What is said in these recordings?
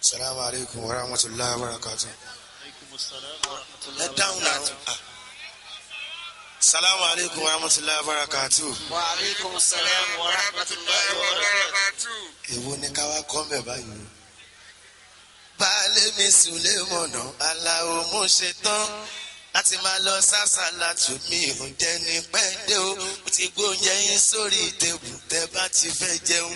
salamu aleykum wa rahmatulahi wa barakatu. ẹ dáhùn náà. Ah. salamu aleykum wa rahmatulahi wa barakatu. wa aleykum salaam wa rahmatulahi wa barakatuh. èwo ni ká wá kọ́ mbẹ̀ báyìí. baálé mi sùlẹ̀ mọ̀nà aláwo mo ṣe tán láti máa lọ sásàlà tù mí oúnjẹ ní pẹ́ẹ́dẹ́ o mo ti gbóúnjẹ yín sórí tèbù tẹ́ bá ti fẹ́ jẹun.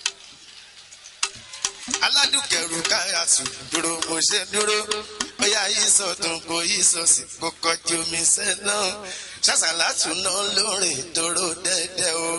aládùnkẹ̀rù káyà tù dúró mo ṣe dúró bóyá yìí sọ̀tún kò yìí sọ̀sì kò kọjú mi sẹ́nà sásàlà tù náà lórí tóró dẹ́dẹ́ o.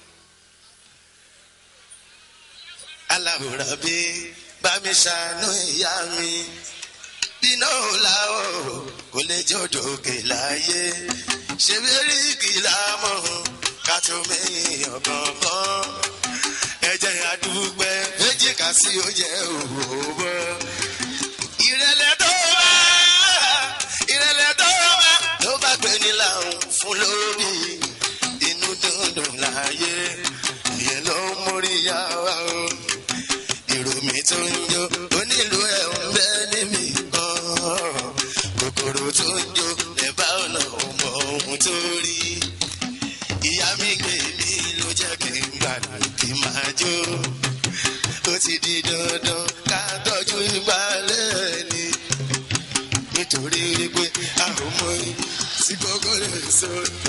aláwòrán bí bá mi ṣàánú ìyá mi bínú làwọ̀ kò lè jọjọ òkè láyé ṣe bẹ́ẹ̀rì kìlá mọ̀ ká tó mẹ́yìn ọ̀gángan ẹ̀jẹ̀ àdúgbẹ́ méjì kà sí oúnjẹ òwò ìrẹ̀lẹ̀ tó bá ìrẹ̀lẹ̀ tó bá ló bá gbé ní làwọn fún lórí inú dundun láyé ìyẹn ló ń mórí yá wa o èrò mi tó ń jó onílù ẹ̀ ń bẹ́ níbi kan kòkòrò tó ń jó lẹ́bàá ọ̀nà ọmọ ohun tó rí ìyá mi gbé mi ló jẹ́ kí n gbàdúrà kí n máa jó ó ti di dandan ká tọ́jú ìgbàlẹ̀ ni nítorí pé àwọn ọmọ yìí sí gbogbo lè sọ.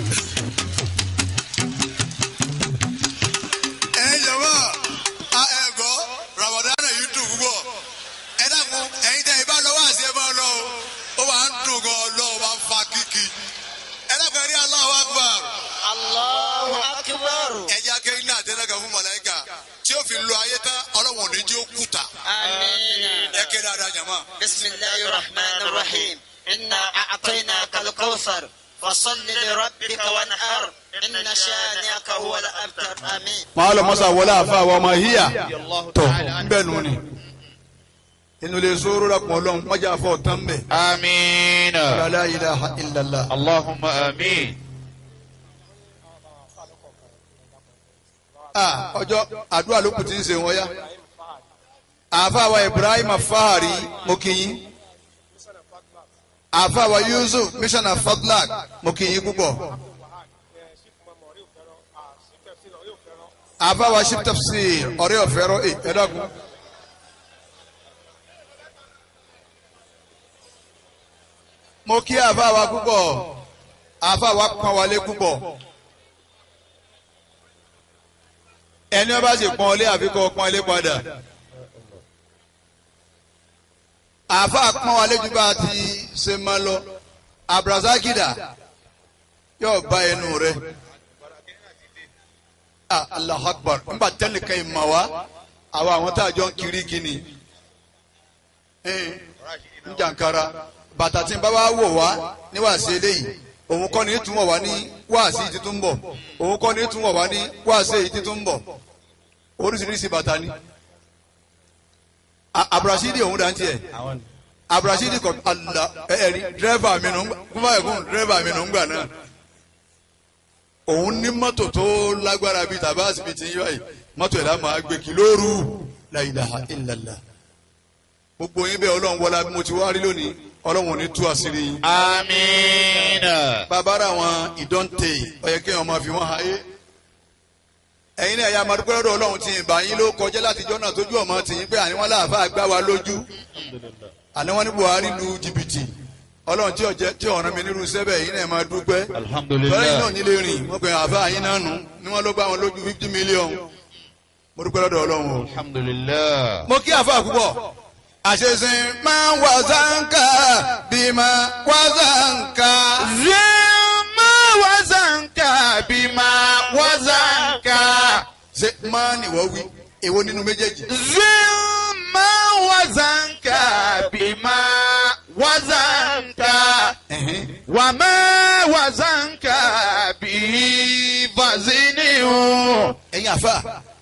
ẹ jọ̀wọ́ a ẹ gbọ́ ramadan yìí dùn púpọ̀ ẹ dákun ẹ̀yin tẹ ìbá lọ́wọ́ àti ẹ máa lọ o ó wà ń dùn gan ọlọ́run máa ń fa kíkì ẹ dákun ẹ rí Allahu Akbar allahu akbar. ẹ jẹ́ akéwìn náà tẹ́lẹ̀ fún mọ̀lẹ́kà tí ó fi lo ayé tán ọlọ́run ò ní jí ó kùtà amiina. ẹ ké dáadáa jàmá. بسم الله الرحمن الرحيم إنا أعطيناك الكوثر فصل لربك وانحر إن شانئك هو الأبتر آمين máa lọ mọ́sá wọlé àfa àwọn ọmọ híyà tó bẹ́ẹ̀ nù ni inú lè sóró dàpọ̀ ọlọ́run mọ́jà fọ́ tán bẹ̀. آمين la ilaha illallah. اللهم آمين ah ọjọ́ àdúrà ló kù tí ń ṣe wọ́n yá. àfa wa ibrahim fahari mo kì í. àfa wa yusuf missioner fadlak mo kì í púpọ̀. àfa wa ship tafsir ọ̀rẹ́ ọ̀fẹ́ rọ ẹ̀ ẹ̀ dàkún. mo kí àfa wa púpọ̀ àfa wa pọ́n wálé púpọ̀ ẹni ọba sì pọ́n ọlé àfi kọ́ pọ́n ilé padà àfa pọ́n wálé ju bá a ti ṣe máa lọ abrazakida yóò bá ẹnu rẹ ah allah akbar nígbà tẹnìkan yìí mà wá àwọn àwọn tá a jọ ń kiri kini ń jàǹkara bàtà tí n bá wá wò wá ní wàásù eléyìí òun kọ́ ni tún wọ̀ wá ní wàásù yìí títún bọ̀ òun kọ́ ni tún wọ̀ wá ní wàásù yìí títún bọ̀ oríṣiríṣi bàtà ni A- abrasidi òun dá ń tiẹ̀ abrasidi kọ ala ẹ̀rí dírẹ́fà mi nù kúmọ̀ ẹ̀kún dírẹ́fà mi nù ń gbà náà òun ní mọ́tò tó lágbára bíi tàbá àsìbìtì yíyá yìí mọ́tò ẹ̀ lámà gbé kí lóru la ilaha illallah gbogbo yín bẹ́ẹ̀ ọlọ́run wọlá bí mo ti wá rí lónìí ọlọ́run ò ní tú àṣírí yín. آمين bàbára àwọn ìdọ́ǹtè ọ̀yẹ́ kí wọ́n máa fi wọ́n hayé. ẹ̀yin náà ya amadukọ́ lọ́dọ̀ ọlọ́run ti ìbà yín ló kọjá láti jọ́nà tójú ọmọ tì yín pé àní wọn láàfà gbá wa lójú. àní wọn ní Buhari lu jìbìtì ọlọ́run tí ọ̀jẹ́ tí ọ̀ràn mi nírú sẹ́bẹ̀ yín náà máa dúpẹ́. الحمد tọ́lá yín náà لله nílé rìn wọ́n pe àfà yín náà nù ni wọ́n ló gbá wọn lójú fifty million. mo dúpẹ́ lọ́dọ̀ ọlọ́run o الحمد لله mo kí àfa púpọ̀ àṣeṣin máa ń wà sáǹkà bí máa wà sáǹkà. زما وزنك بما وزنك ṣe máa nìwọ wí èwo nínú méjèèjì. زما وزنك بما وزنك Ẹ̀hẹ́n. وما وزنك به فزنه ẹ̀yin àfa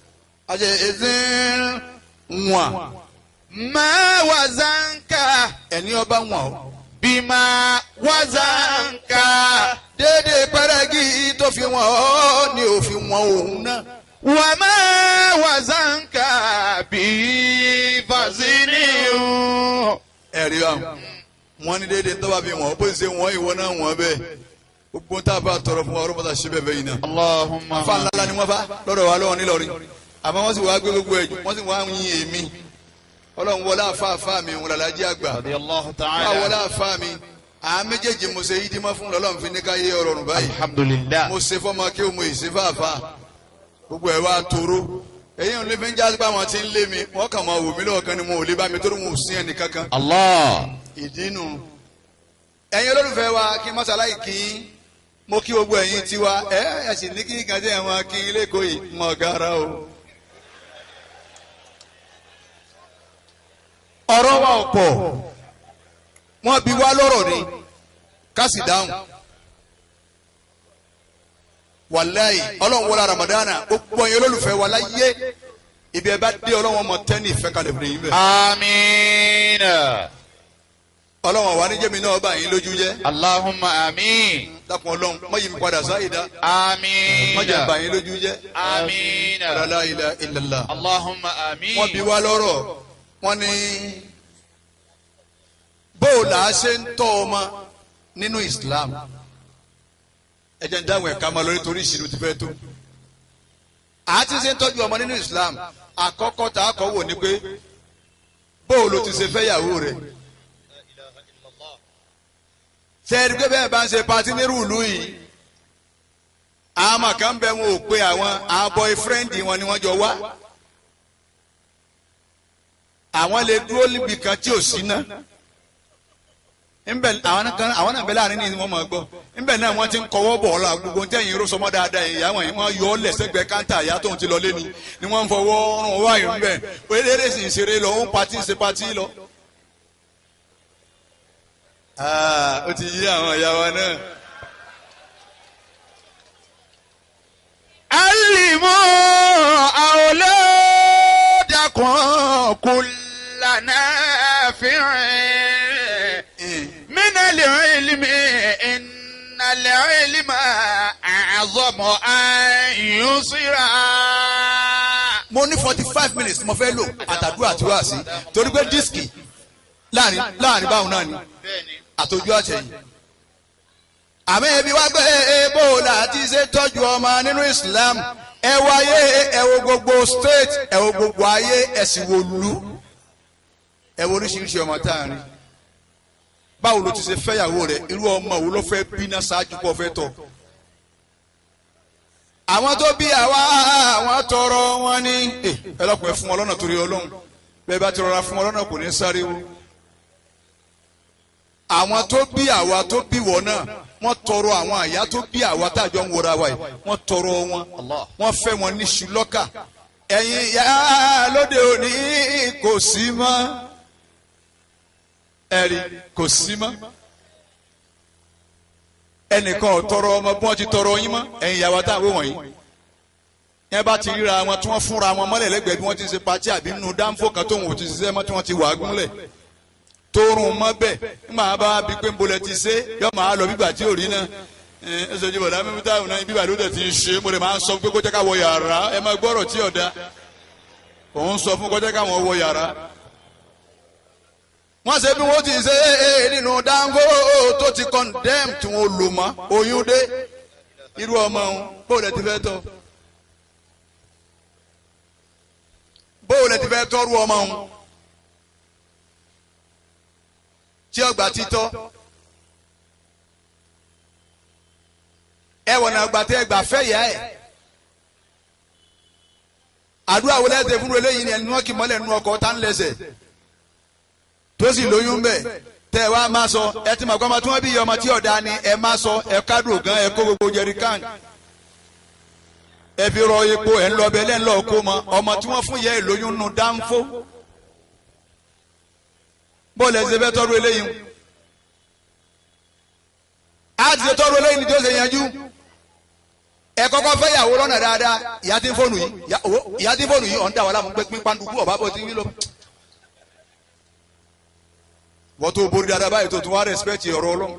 àṣeṣin wọ̀n ما وزنك ẹni ọba wọ̀n o. بما وزنك déédéé pẹ́rẹ́gì tó fi wọ̀n ọ́ ni ò fi wọ̀n òun náà. وما وزنك به فزنه ẹ̀rí báwọn wọn ní déédéé tó bá fi wọn bó ṣe wọn ìwọ náà wọn bẹ́ẹ̀ gbogbo tá a bá tọrọ fún wa ọlọ́mọ tá a ṣe bẹ́ẹ̀ bẹ́ẹ̀ yìí náà اللهم afa ńlá ni wọn fa lọ́dọ̀ wa lọ́wọ́ nílọrin àmọ́ wọ́n sì wá gbé gbogbo ẹ̀jú wọ́n sì wá ń yin èmi ọlọ́run wọlé àfa àfa mi wọn làlájí àgbà رضي الله wọ́n تعالى wọlé àfa mi àwọn méjèèjì mo ṣe yídí mọ́ fún lọ́lọ́run fi ní ká yé ọ̀rọ̀ rùn báyìí الحمد لله mo ṣe fọ́mọ kí o mo ì ṣe fàáfà gbogbo ẹ̀ wá tóró èyí ò lè fi ń já pé àwọn tí ń lé mi wọ́n kàn máa wò mí lọ́wọ́ ni mo ò lè bá mi torí mo ò sí ẹnì kankan الله ìdí nu ẹ̀yin olólùfẹ́ wa kí mọ́sálàyé kí n mo kí gbogbo ẹ̀yin tiwa ẹ ẹ sì ní kí n kàn jẹ́ ẹ̀wọ̀n kí n lẹ́kọ̀ọ́ yìí mọ̀ gara o. ọ̀rọ̀ wa ò pọ̀ wọ́n bi wá lọ́rọ̀ ni ká sì dáhùn wàláyé ọlọ́run wọlé ramadana gbogbo ẹ̀yin olólùfẹ́ wa láyé ibi ẹ bá dé ọlọ́run ọmọ tẹ́ni ìfẹ́ kalẹ̀ fún yín bẹ́ẹ̀. آمين ọlọ́run àwa níjẹ́mi náà bá yín lójú jẹ́ اللهم آمين dákun ọlọ́run mọ yìí mi padà sáyé dá آمين mọ jẹ́ bá yín lójú jẹ́ آمين la ilaha illallah. اللهم wọ́n آمين bi wá lọ́rọ̀ wọ́n ní bóò là á ṣe ń tọ́ ọmọ nínú Islam ẹ jẹ́ ń dáhùn ẹ̀ka máa lórí torí ìṣirò ti fẹ́ tó à á ti ṣe ń tọ́jú ọmọ nínú Islam àkọ́kọ́ tá a kọ́ wò ni pé bóò ló ti ṣe fẹ́ yàwó rẹ̀ tẹ́ẹ̀rí pé bẹ́ẹ̀ bá ń ṣe patí nírú ìlú yìí àwọn kan bẹ wọn ò pé àwọn àwọn boyfriend wọn ni wọ́n jọ wá àwọn lè dúró níbi kan tí ò sí ná nbẹ àwọn kan àwọn náà bẹ láàrin ní wọn máa gbọ́ nbẹ náà wọ́n ti ń kọ́wọ́ bọ̀ ọlọ gbogbo ntẹ̀yìn irú sọmọ dáadáa yìí àwọn yìí wọ́n yọ ọ lẹ́sẹ̀gbẹ́ káńtà ìyá tóun ti lọ lé ni ni wọ́n ń fọwọ́ rún ọwọ́ àyè nbẹ eléré sì ń ṣeré lọ ó ń patí ń ṣe patí lọ. Ah, ó ti yí àwọn ìyá wa náà. علموا أولادكم كل نافع من العلم إن العلم أعظم أن يصرع mo ní forty five minutes mo fẹ́ lò àtàdúrà àti wáàsí torí pé dísìkì láàrin láàrin báwọn náà ni àtòjú àtẹ̀yìn. àmì ẹbí wá gbé ebó láti ṣe tọ́jú ọmọ nínú Islam ẹ wáyé ẹ wo gbogbo state ẹ wo gbogbo ayé ẹ sì wo lù ẹ wo oríṣiríṣi ọmọ tá a rìn báwo ló ti ṣe fẹ́yàwó rẹ̀ irú ọmọ wo ló fẹ́ bí náà ṣáájú kó fẹ́ tọ́ àwọn tó bí àwa àwọn tọrọ wọn ní ẹ lọkùnrin fún wọn lọ́nà torí Ọlọ́run bẹ́ẹ̀ bá ti rọra fún wọn lọ́nà kò ní sáré o àwọn tó bí àwa tó bí wọn náà wọ́n tọrọ àwọn àyà tó bí àwa tájọ ń wọra wa yìí wọ́n tọrọ wọn wọ́n fẹ́ wọn ní ṣùlọ́kà ẹ̀yin ìyá lóde òní kò sí mọ́ ẹ̀rí kò sí mọ́ ẹnìkan ò tọrọ ọmọ bí wọ́n ti tọrọ yín mọ́ ẹ̀yin ìyá wa táwọn wọ̀nyí yẹn bá ti ríra wọn tí wọ́n fúnra wọn mọ́lẹ̀ lẹ́gbẹ̀ẹ́ bí wọ́n ti ṣe pàtí àbí nínú dáńfò kan tóun ò ti ṣiṣẹ́ mọ́ tí wọ́n ti wà á gúnlẹ̀ torun mọ bẹ́ẹ̀ nígbà bá bí pé nbolẹ ti ṣe yọ máa lọ bíbà tí ò rí náà ẹ ẹ sọjú bọ̀dá mímú táwọn náà bíbà ló dẹ̀ ti ń ṣe mo lè máa ń sọ pé kó jẹ́ ká wọ yàrá ẹ máa gbọ́rọ̀ tí ọ̀dà òun sọ fún kó jẹ́ káwọn wọ yàrá. wọ́n ṣe bí wọ́n ti ṣe é nínú dáńgó tó ti condemn tí wọ́n lò mọ́ oyún dé irú ọmọ òun bóòlù ti fẹ́ tọ́ bóòlù ti fẹ́ tọ́rú ọmọ òun. tí ọgbà títọ́ ẹ wọ̀nà àgbà tẹ ẹgbà fẹ́ yá ẹ̀ àdúrà wọlé ẹsẹ̀ fún eléyìí ni ẹni wọn kì mọ́lẹ̀ nínú ọkọ̀ tá ń lẹ́sẹ̀ tó sì lóyún bẹ̀ tẹ ẹ wá máa sọ ẹ ti mọ̀ kọ́ ọmọ tí wọ́n bí ọmọ tí ọ̀dà ni ẹ máa sọ ẹ kádùn gan ẹ kó gbogbo jẹríkàn ẹ fi rọ epo ẹ ń lọ bẹ lẹ́ńlọ kó mọ ọmọ tí wọ́n fún yẹ ẹ lóyún nu dáńfó bọ́ọ̀lù ẹ̀sẹ̀ fẹ́ tọ́rọ eléyìí a ti ṣe tọ́rọ eléyìí ni tí ó ṣe yanjú ẹ kọ́kọ́ fẹ́ yàwó lọ́nà dáadáa ìyá tí ń fóònù yìí ìyá tí ń fóònù yìí ọ̀n dà wà láàmú pé pín pàǹdùkú ọ̀bá bọ̀ tí ń lọ. wọ́n tó borí dáadáa báyìí tó tún wá rẹ́spẹ̀tì ọ̀rọ̀ ọlọ́run.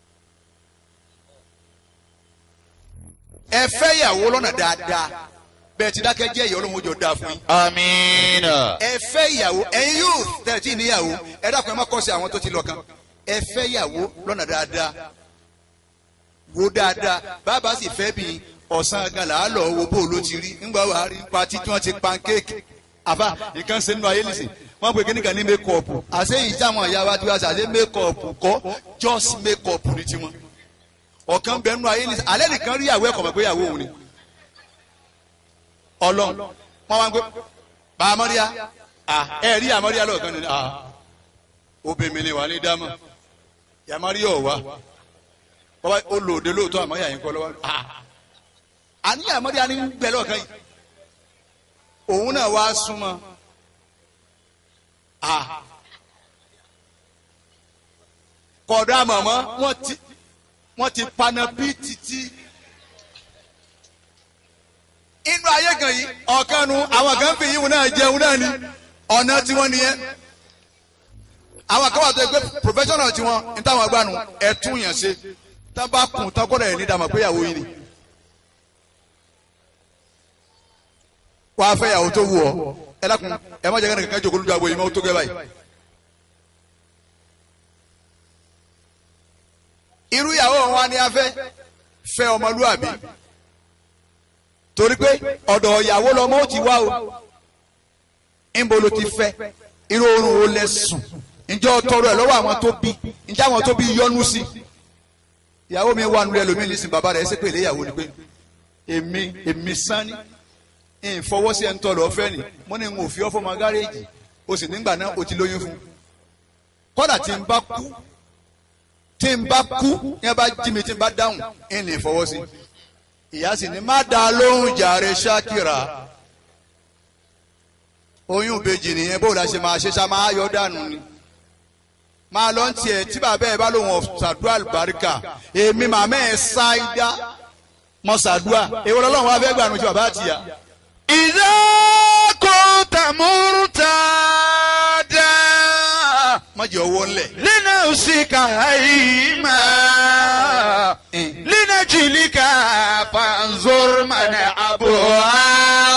ẹ fẹ́ yàwó lọ́nà dáadáa bẹ́ẹ̀ ti dákẹ́ jẹ́ ìyá ọlọ́run ó jọ dáa fún yín. آمين ẹ fẹ́ ìyàwó ẹ̀yin yóò tẹ̀ tí níyàwó ẹ dákun ẹ má kọ́ sí àwọn tó ti lọ kan ẹ fẹ́ ìyàwó lọ́nà dáadáa wo dáadáa bàbá sì fẹ́ bí ọ̀sán gan là á lọ wo bó ló ti rí ńgbà wà á rí pati tí wọ́n ti pankéèkì àbá nǹkan ṣe nínú ayé nìsín wọ́n pe kíníkan ní mékọ̀ọ̀pù àṣé yìí táwọn ìyá wa ti wá sí àṣé mékọ̀ọ̀pù kọ́ just mékọ̀ọ̀pù ní tiwọn ọ̀kan bẹ nínú ayé nìsín alẹ́ nìkan rí ìyàwó ẹ̀kọ́ mọ̀ pé ìyàwó òun ni ọlọ́run wọ́n wá ń gbé bá amọ́ríyá ẹ rí amọ́ríyá lọ́ọ̀kan ni obìnrin ni wà ní dámọ̀ yàmọ́ríyá ọ̀wá bọ́bá ó lò dé lóòótọ́ àmọ́ yà yín kọ́ lọ́wọ́ àní yàmọ́ríyá ní gbẹ lọ́ọ̀kan yìí òun náà wá súnmọ́ kọ̀dọ̀ àmọ̀mọ́ wọ́n ti wọ́n ti paná bí títí inú ayé kan yìí ọ̀kan nu àwọn kan fi yíwùn náà jẹun náà ni ọ̀nà tí wọ́n nìyẹn àwọn kan wà tó yẹ pé professional tí wọ́n ní táwọn agbánu ẹ̀tún yàn ṣe tá bá kùn tán kọ́dọ̀ ẹ̀ ní dàmọ̀ pé ìyàwó yìí ni wàá fẹ́ ìyàwó tó wù ọ́ ẹ lákun ẹ má jẹ́ kí ẹnìkan jókòó lójú àgbo yìí mọ́ tó gẹ́ báyìí. irú ìyàwó wọn ni a fẹ́ fẹ́ ọmọlúwàbí torí pé ọ̀dọ̀ ìyàwó lọmọ ó ti wá o ńbo ló ti fẹ́ irú oorun wo lẹ sùn ǹjẹ́ ọ tọrọ ẹ̀ lọ́wọ́ àwọn tó bí ǹjẹ́ àwọn tó bí yọnu sí ìyàwó mi wà nulẹ̀ lómi nísìn bàbá rẹ̀ ṣe pé ilé ìyàwó ni pé èmi èmi sani ìfọwọ́sí ẹ̀ ń tọ́ lọ fẹ́ ni mo ní n ò fi ọ́ fọmọ gáréèjì o sì nígbà náà o ti lóyún fún kọ́dà tí n bá kú tí n bá kú ní ẹ bá jí mi tí n bá dáhùn ẹ̀ ní ìfọwọ́sí ìyá sì ní má da lóhùn jàre ṣákìrà oyún ìbejì nìyẹn bó la ṣe máa ṣe ṣá máa yọ dànù ni máa lọ ń tiẹ̀ tí bàbá ẹ bá lóhùn ọ̀sàdúrà àlùbáríkà èmi màmá ẹ ṣáídá mọ̀sàdúrà èwo lọ́lọ́run wá fẹ́ gbà nù tí bàbá àtìyà. إذا كنت مرتادا má jẹ́ ọwọ́ ńlẹ̀. لنفسك هيما لنجلك فانظر من أبوها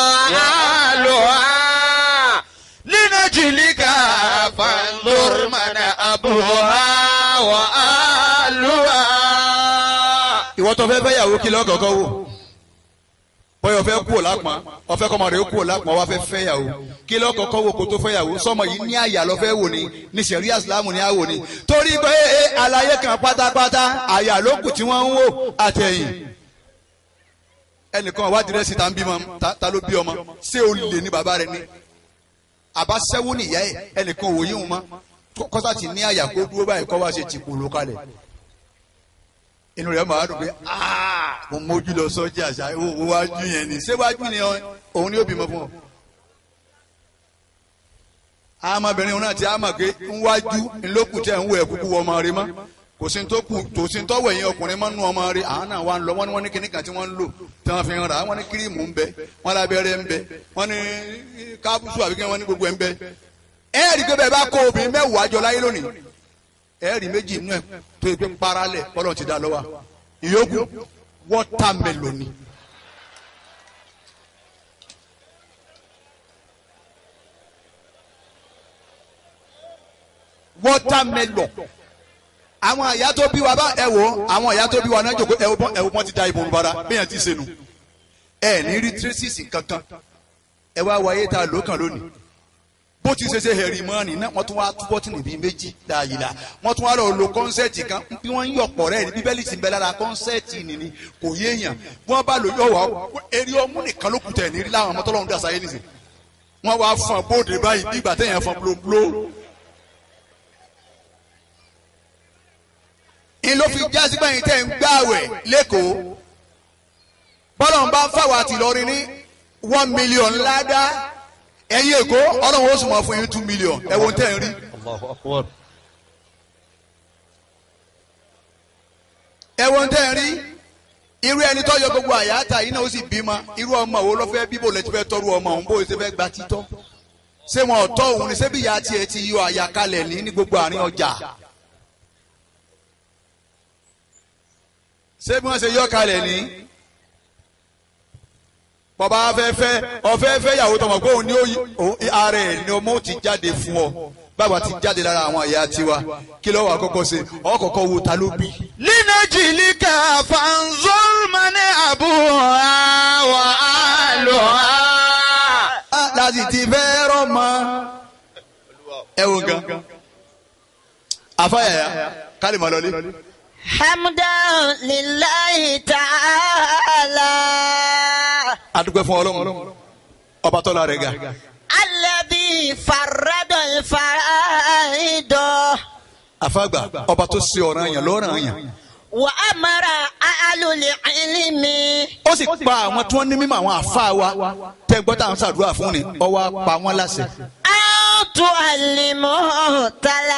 أهلها لنجلك فانظر من أبوها وأهلها ìwọ tó fẹ́ fẹ́ yàwó kí lọ́kọ̀ọ́kọ́ wò bọ́yọ̀ fẹ́ kú ò lápọn ọ̀fẹ́ kọ́mọ rẹ̀ kú ò lápọn wá fẹ́ fẹ́ yàwó kí lọ́kọ̀ọ́kọ́ wò kó tó fẹ́ yàwó sọmọ yìí ní àyà lọ fẹ́ wò ní ní sẹ̀rí àsìlámù ní àwò ní torí pé ẹ àlàyé kan pátápátá àyà ló kù tí wọ́n ń wò àtẹ̀yìn ẹnìkan wá dìrẹ́sì tá ń bímọ ta- ta ló bí ọmọ ṣé o lè ní bàbá rẹ ní àbáṣẹ́wó nìyá ẹ ẹnìkan òwò yíwùn mọ́ kọ́sà ti ní àyà kó dúró báyìí kọ́ wá ṣe tìpó ló kalẹ̀ inú rẹ̀ máa dùn pé "Ah, mo mójú lọ sọ́jà àṣà owó wájú yẹn ni ṣé wájú ni ọ- òun ni ó bímọ fún ọ. àmọ́bìnrin òun náà ti àmọ̀ pé ńwájú ńlọ́kù tẹ̀ ń wọ ẹ̀kúkú wọ ọmọ rẹ mọ́ kò sí tó kù kò sí tó wẹ̀yìn ọkùnrin mọ́ nú ọmọ rẹ àwọn náà wà ń lọ wọ́n ní wọ́n ní kíní kan tí wọ́n ń lò tí wọ́n fi ń rà wọ́n ní kírímù ń bẹ wọ́n lábẹ́rẹ́ ń bẹ wọ́n ní kápúsù àbíkẹ́ wọ́n ní gbogbo ẹ̀ ń bẹ. ẹ̀ẹ́dì pé bẹ́ẹ̀ bá kó obìnrin mẹ́wàá jọ láyé lónìí ẹ̀rí méjì inú ẹ̀ tó yẹ pé paralẹ̀ kọ́lọ̀ ti dá lọ́wọ́ ìyókù wọ́tàmẹ́lòní. wọ́tàmẹ́lọ̀ àwọn àyà tó bí wa bá ẹ wò ó àwọn àyà tó bí wa náà jòkó ẹ wò bọ́n ẹ wò bọ́n ti da ìbò nbara bẹ́ẹ̀ ti senu ẹ ní rí tírísìsì kankan ẹ wá wáyé tá a lò kàn lónìí bó ti ṣe ṣe hẹ̀rì mọ́ọ̀nì náà wọ́n tún wá túbọ̀ tì níbi méjì dáàyìlá wọ́n tún wá lọ lo kọ́nsẹ́ẹ̀tì kan bí wọ́n ń yọ̀pọ̀ rẹ̀ ní bíbélì ti ń bẹ lára kọ́nsẹ́ẹ̀tì nìní kò yéèyàn bí wọ́n bá lò yọ̀ wá eré ọmú nìkan ló kù tẹ̀ ní rí láwọn ọmọ tọ́lọ́run dà sáyé nìsín wọ́n wá fọn bóde báyìí bí ìgbà téèyàn fọn blóbló. ń ló fi já sí báyìí tẹ̀ ń gbààwẹ̀ lẹ́kọ̀ọ́ bọ́lọ̀ ń bá ń fàwọn àtìlọrin ní one million ládàá ẹ̀yin èkó ọlọ́run ó sì mọ̀ fún yín two million ẹ wo tẹ́ ń rí. ẹ wo tẹ́ ń rí irú ẹni tó yọ gbogbo àyàtà yìí náà ó sì bímọ irú ọmọ wo ló fẹ́ bíbò lẹ́tí fẹ́ tọ́rú ọmọ òun bó ṣe fẹ́ gba títọ́ ṣé wọn ò tọ́ òun ni ṣé bí ìyá tiẹ̀ ti yọ àyàkalẹ̀ ní ní gbogbo àárín ọjà ṣé bí wọ́n ṣe yọ kalẹ̀ ní bọ́ba afẹ́fẹ́ ọ̀fẹ́fẹ́ yàwó tọmọ pé òun ni ó yí òun- ara ẹ̀ ni ọmọ ó ti jáde fún ọ bàbá ti jáde lára àwọn ìyá tiwa kí ló wà kọ́kọ́ ṣe ọkọ̀ọ̀kọ̀ wo ta ló bí. لنجلك فانظر من أبوها وأهلها Ah, láti ti fẹ́ rọ́mọ. ẹ wo gan afáyàyà kálí mọ́ lọlé. حمدا لله تعالى adúpẹ́ fún ọlọ́run ọba tọ́lá rẹ̀ ga. الذي فرد الفرائض àfàgbà ọba tó ṣe ọ̀ràn yẹn lọ́ràn yẹn. وأمر أهل العلم ó sì pa àwọn tí wọ́n ní mímọ̀ àwọn àfa wa tẹ́ gbọ́ táwọn ṣàdúrà fún ni ó wá pa wọ́n láṣẹ. أن تعلموا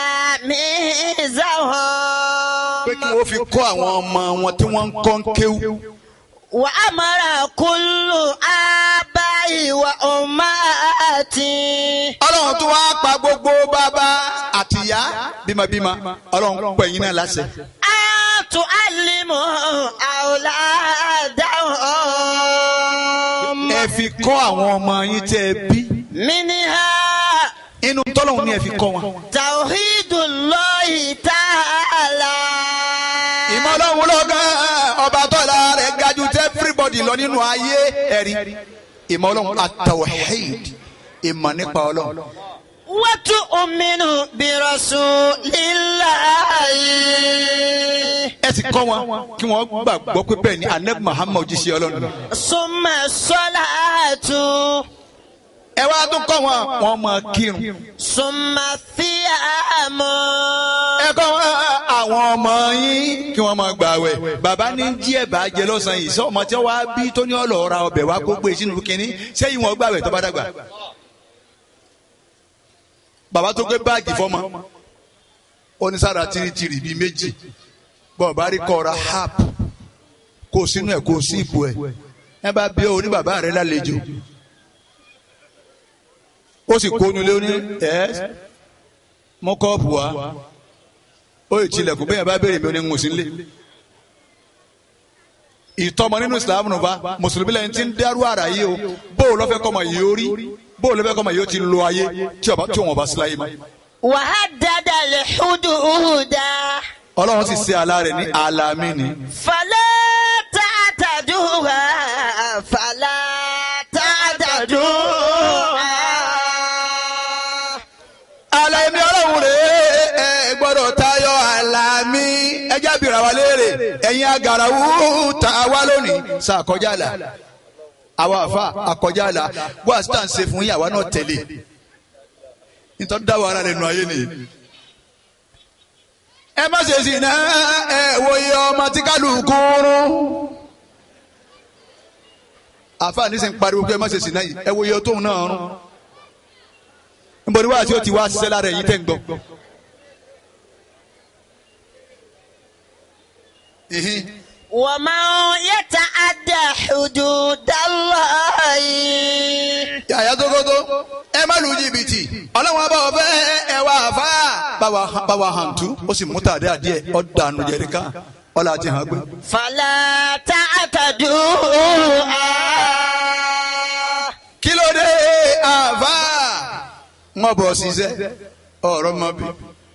pé kí تلاميذهم wọ́n fi kọ́ àwọn ọmọ wọn tí wọ́n ń kọ́ ń kéwú. وأمر كل آباء وأمهات ọlọ́run tún wá pa gbogbo bàbá àtìyá bímọbímọ ọlọ́run pẹ̀ yín náà láṣẹ. أن تعلموا أولادهم ẹ fi kọ́ àwọn ọmọ yín tẹ́ ẹ bí. منها inú tọ́lọ́run ni ẹ fi kọ́ wọn. توحيد الله تعالى ìmọ̀ ọlọ́run ló gan ọba tọ́lá rẹ̀ ga jù tẹ́ everybody lọ nínú ayé ẹ̀rí. ìmọ̀ ọlọ́run at-tawhid ìmọ̀ nípa ọlọ́run. وتؤمن برسول الله ẹ sì kọ́ wọn kí wọ́n gbàgbọ́ pé bẹ́ẹ̀ ni anabi muhammad jíṣẹ́ ọlọ́run. ثم الصلاة ẹ wá tún kọ́ wọn wọ́n máa kírun. ثم الصيام ẹ kọ́ wọn àwọn ọmọ yín kí wọ́n máa gbààwẹ̀. bàbá ní jí ẹ̀bà jẹ lọ́sàn-án yìí sọ ọmọ tí wọ́n wá bí tó ní ọ̀lọ́ ra ọbẹ̀ wá kó gbé sínú kínní sẹ́yìn wọn gbààwẹ̀ tó bá dàgbà. bàbá tó gbé báàgì fọ́mọ ó ní sára tìrìtìrì bíi méjì bọ́ọ̀ bá rí kọ́ra hap kó sínú ẹ̀ kó sí ipò ẹ̀ ẹ bá bí ọ ní bàbá rẹ lálejò ó sì kónú lé ní ẹ mú kọ́ọ̀pù wá ó yìí tilẹ̀kùn bẹ́ẹ̀ bá béèrè mi ò ní ń sí lé ìtọ́mọ nínú Islam nù bá mùsùlùmí lẹ́yìn tí ń dẹ́rù ara yìí o bóò lọ́fẹ́ kọ́mọ yìí ó rí bóò lọ́fẹ́ kọ́mọ yìí ó ti lo ayé tí ọba tí òun ọba sí láyé mọ́. وهدد الحدود ọlọ́run sì ṣe àlá rẹ̀ ní àlàmì ni. فلا تعتدوها فلا تعتدوها àlàmì ọlọ́run rèé ẹ gbọ́dọ̀ tayọ àlàmì ẹjẹ́ àbírà wa léèrè ẹ̀yin agarawu ta wá lónìí sàkọjá là àwa àfa àkọjá là bó àsìtà ń ṣe fún yàrá náà tẹ̀lé nítorí dáwọ́ ara rẹ̀ nù ayé nìyí. ẹ má ṣe sí iná ẹ wo iye ọmọ tí kálukú rún. àfa ní sìn pariwo pé ẹ má ṣe sí iná yìí ẹ wo iye tóun náà rún nbọ ni wàá tí o ti wá ṣiṣẹ́ lára ẹ̀yin tẹ́ ń gbọ́. Ìhín. ومن يتعدى حدود الله yàyà tókótó ẹ má lu jìbìtì ọlọ́wọ́n bá wọ fẹ́ ẹ wá fà báwa báwa hàn tú ó sì mú tàdé àdíẹ ọ̀dànù jẹ̀ríkà ọ̀là àti hàn gbé. فلا تعتدوها kí ló dé àfà wọn bọ̀ ṣiṣẹ́ ọ̀rọ̀ mọ́ bí.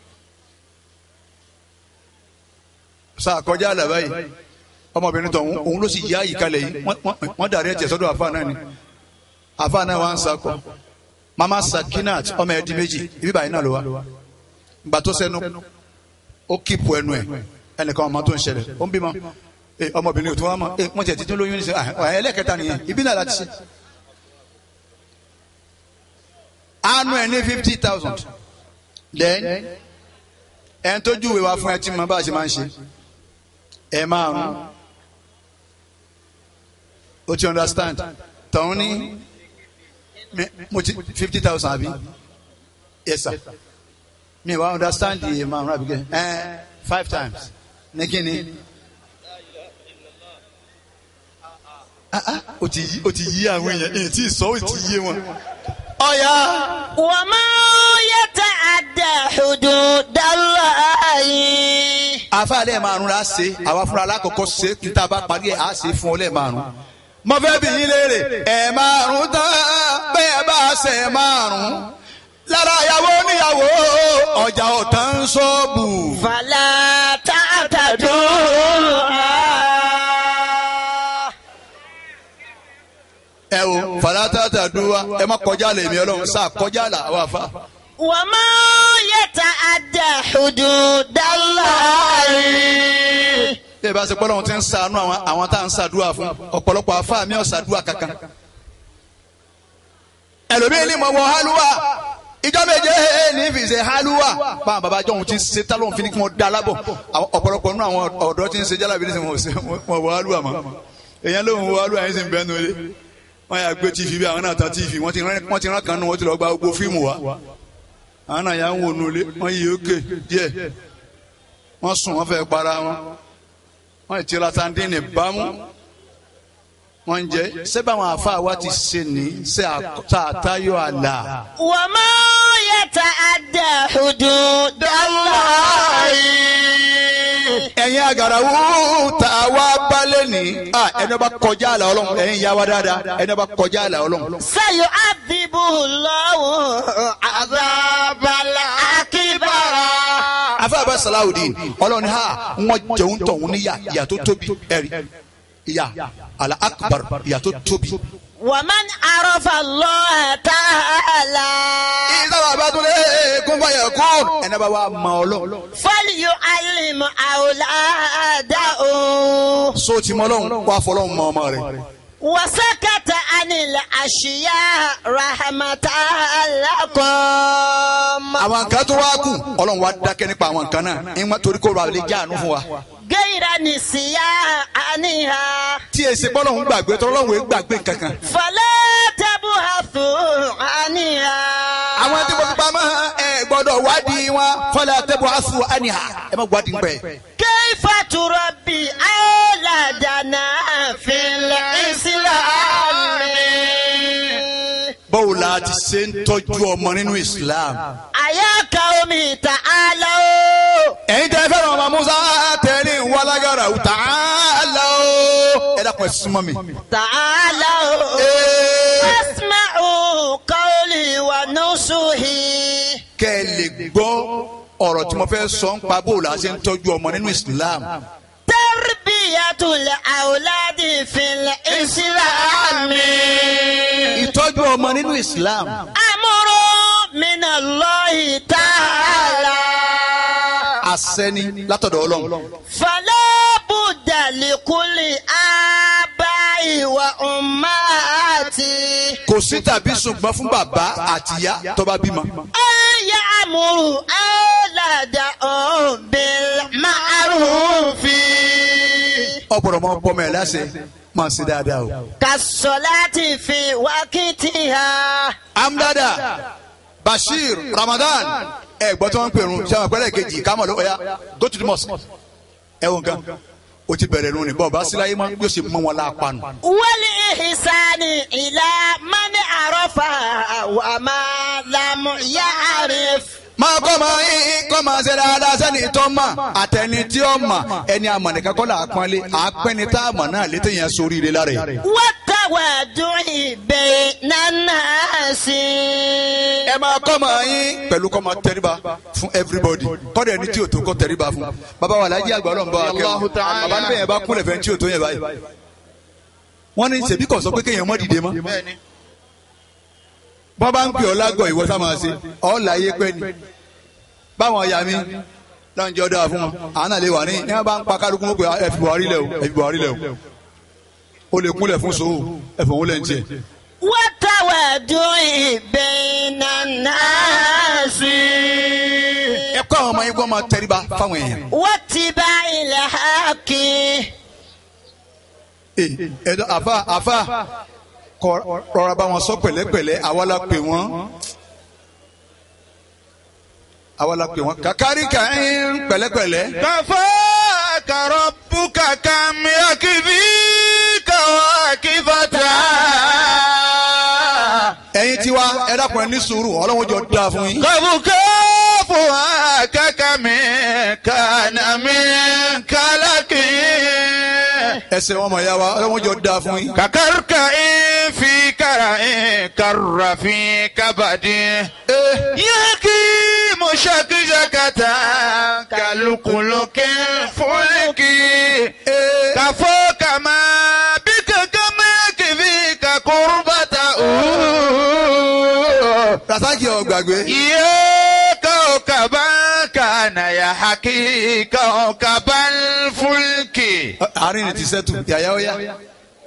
sàkọjá àlàbá yìí ọmọbìnrin tó òun òun ló sì yá àyíkalẹ̀ yìí wọ́n- wọ́n- wọ́n dàrí ẹ̀jẹ̀ sọ́dọ̀ àfa náà ni àfa náà wà ń sakọ mama sakinat ọmọ ẹ̀dí méjì ibi báyìí náà ló wá gbà tó sẹ́nu ó kíìpù ẹnu ẹ̀ ẹnìkan ọmọ tó ń ṣẹlẹ̀ ó ń bímọ ẹ ọmọbìnrin ò tún wá mọ ẹ wọ́n tiẹ̀ títún lóyún ní sẹ ẹlẹ́kẹta nìyẹn ibi náà láti ṣe anu ẹ ní fifty thousand then ẹ̀ ń tójú ìwé wa fún ẹ tí mo bá a ṣe máa ń ṣe ẹ márùn o ti understand tọ̀hún ní mi- mo ti fifty thousand àbí yes sir mi wa understand iye márùn àbí kẹ ẹ five times ní kí ni Ah, ah, o ti yí o ti yí àwọn èèyàn èyí tí ì sọ o ti yé wọn ọ̀ya ومن يتعدى حدود الله afa lẹ́ẹ̀ márùn la ṣe àwa fúnra alákọ̀ọ́kọ́ ṣe kí n ta bá parí ẹ̀ á ṣe fún ọ lẹ́ẹ̀ márùn mo fẹ́ bí yín léèrè ẹ̀ márùn tán bẹ́ẹ̀ bá ṣe márùn lára ìyàwó níyàwó ọjà ọ̀tán ṣọ́ọ̀bù. fàlà tààtàdó. ẹ o fàlátàtà dúwà ẹ má kọjá lè mi ọlọ́run sáà kọjá là wà fà. وما يتعدى حدود الله bí ẹ bá ṣe pọ́lọ́run ti ń ṣàánú àwọn àwọn tá à ń ṣàdúrà fún ọ̀pọ̀lọpọ̀ àfáà mi ò ṣàdúrà kankan. ẹlòmíín ní mo wọ hálùwà ìjọ méje ní fi ṣe hálùwà báwọn bàbá jọ̀hún ti ń ṣe tálọ́hún fi ní kí wọ́n dá lábọ̀ àwọn ọ̀pọ̀lọpọ̀ nínú àwọn ọ̀dọ́ ti ń ṣe jálàbí ní sìn wọ́n ṣe- wọ́n wọ hálùwà mọ́ èèyàn lóhùn wọ hálùwà yẹn sì ń bẹ́ẹ̀ nulẹ̀ wọ́n yà gbé tv bí àwọn náà ta tv wọ́n ti rán wọ́n ti rán kan nù wọ́n ti lọ gba gbogbo fíìmù wa àwọn náà yà ń wò nulẹ̀ wọ́n yí òkè díẹ̀ wọ́n sùn wọ́n fẹ́ para wọn wọ́n ti ra sandini bámú wọ́n ń jẹ́ sẹ́bà àwọn àfa wa ti ṣe ní sẹ́ àtàtàyọ̀ àlà. وما يتعدى حدود الله ẹ̀yin àgàràwù tá a wá balẹ̀ ní. ẹni bá kọjá àlà ọlọ́run ẹ̀yin yá wa dáadáa ẹni bá kọjá àlà ọlọ́run. سيعذبه الله عذاب الأكبر afáàbá salawudeen ọlọ́run ní ha wọ́n jẹun tọ̀hún níyà ìyà tó tóbi ẹ̀rí ìyà àlà akbar ìyà tó tóbi. ومن عرف الله تعالى ìsáwà bá tún lé kún fàyà kún ẹni bá wà mọ ọlọ́run. فليعلم أولاده so ti mọ ọlọ́run wà fọlọ́run mọ ọmọ rẹ̀. وسكت عن الأشياء رحمة لكم àwọn nǹkan tó wá kù ọlọ́run wá dákẹ́ nípa àwọn nǹkan náà ìmọ̀ torí kó ra lè jáàánú fún wa. غير نسيانها tí èsì pọ́lọ́run gbàgbé tọ́lọ́run èé gbàgbé kankan. فلا تبحثوا عنها àwọn tí mo fi pamọ́ ẹ gbọ́dọ̀ wádìí wọn fọlá tẹ́bù aṣọ àníhà ẹ má wádìí pẹ́. كيف تربي أولادنا في الإسلام báwo la ti ṣe ń tọ́jú ọmọ nínú Islam. أيا قوم تعالوا ẹ̀yin tẹ́ fẹ́ràn ọmọ Musa tẹ̀lé wàlágàrà ọ̀tá àlọ́ ẹ dákun ẹ súnmọ́ mi. تعالوا Ee, اسمعوا قولي ونصحي kẹ́ ẹ lè gbọ́ ọ̀rọ̀ tí mo fẹ́ sọ ń pa bó la ṣe ń tọ́jú ọmọ nínú Islam. تربية الأولاد في الإسلام ìtọ́jú ọmọ nínú Islam. أمر من الله تعالى àṣẹ ni látọ̀dọ̀ Ọlọ́run. فلا بد لكل آباء وأمهات kò sí tàbí ṣùgbọ́n fún bàbá àtìyá tó bá bímọ. أن يأمروا أولادهم بالمعروف ọ̀pọ̀lọpọ̀ máa ń bọ́ mẹ́rin láṣẹ máa ṣe dáadáa o. كالصلاة في وقتها amdada bashir ramadan ẹ gbọ́ tí wọ́n ń pèrún sẹ́wọ̀n pẹ́lẹ́ kejì kámọ̀ ló ọ̀ya go to the mosque ẹ wọ nǹkan o ti bẹ̀rẹ̀ nù ní bọ́ọ̀ bá síláyé mọ́ yóò ṣe mọ́ wọn lápánu. والإحسان إلى من عرف وما لم يعرف máa kọ́ máa yín kọ́ máa ṣe dáadáa sẹ́ni tó mọ̀ àtẹni tí ó mọ̀ ẹni àmọ̀nìkan kọ́ là á pọ́nlé àpẹni tá a mọ̀ náà létí yẹn sórí ire lára yìí. والتوادع بين الناس ẹ máa kọ́ máa yín pẹ̀lú kọ́ máa tẹríba fún everybody kọ́dọ̀ ẹni tí o tó kọ́ tẹríba fún bàbá wa alájí àgbà ọlọ́run bá wa kẹ́ wọn bàbá níbẹ̀ yẹn bá kúnlẹ̀ fẹ́ tí o tó yẹn báyìí wọ́n ní ṣèbí kò sọ pé kéèyàn mọ́ dìde mọ́ bọ́n bá ń pè ọ́ lágọ̀ ìwọ sá máa ṣe ọ́ láyé pẹ́ ni báwọn ọ̀yà mi lọ́njẹ́ ọ̀dọ́ fún wọn àwọn náà lè wà ní ní wọ́n bá ń pa kálukú wọn pé ẹ fi Buhari lẹ̀ o ẹ fi Buhari lẹ̀ o o lè kúnlẹ̀ fún sòwò ẹ fòun lẹ̀ ń tiẹ̀ والتوادع بين الناس ẹ kọ́ àwọn ọmọ yín kó máa tẹríba fáwọn èèyàn. واتباع الحق Ee, ẹ̀dọ́ àfa àfa kọ rọra bá wọn sọ pẹ̀lẹ́pẹ̀lẹ́ àwa la pè wọ́n àwa la pè wọ́n kàkárí kàín pẹ̀lẹ́pẹ̀lẹ́. كفاك ربك كم يكفيك واكفتا ẹ̀yin tiwa ẹ dákun ẹ ní sùúrù ọlọ́run jọ dáa fún yín. كفكاف هكك من كان من كلك ẹsẹ̀ wọn mọ̀ ya wa ọlọ́wọ́n jọ da fún yín. ككركع في كرع كر في كبد يحكي مشكشكة كالقلق الفلك كفوك ما بك كما يكفيك قربته rasaki ọgbàgbé. يا كوكبا كان يحكي كوكب الفلك àárín ni ti sẹ́tù yàyà ó yá.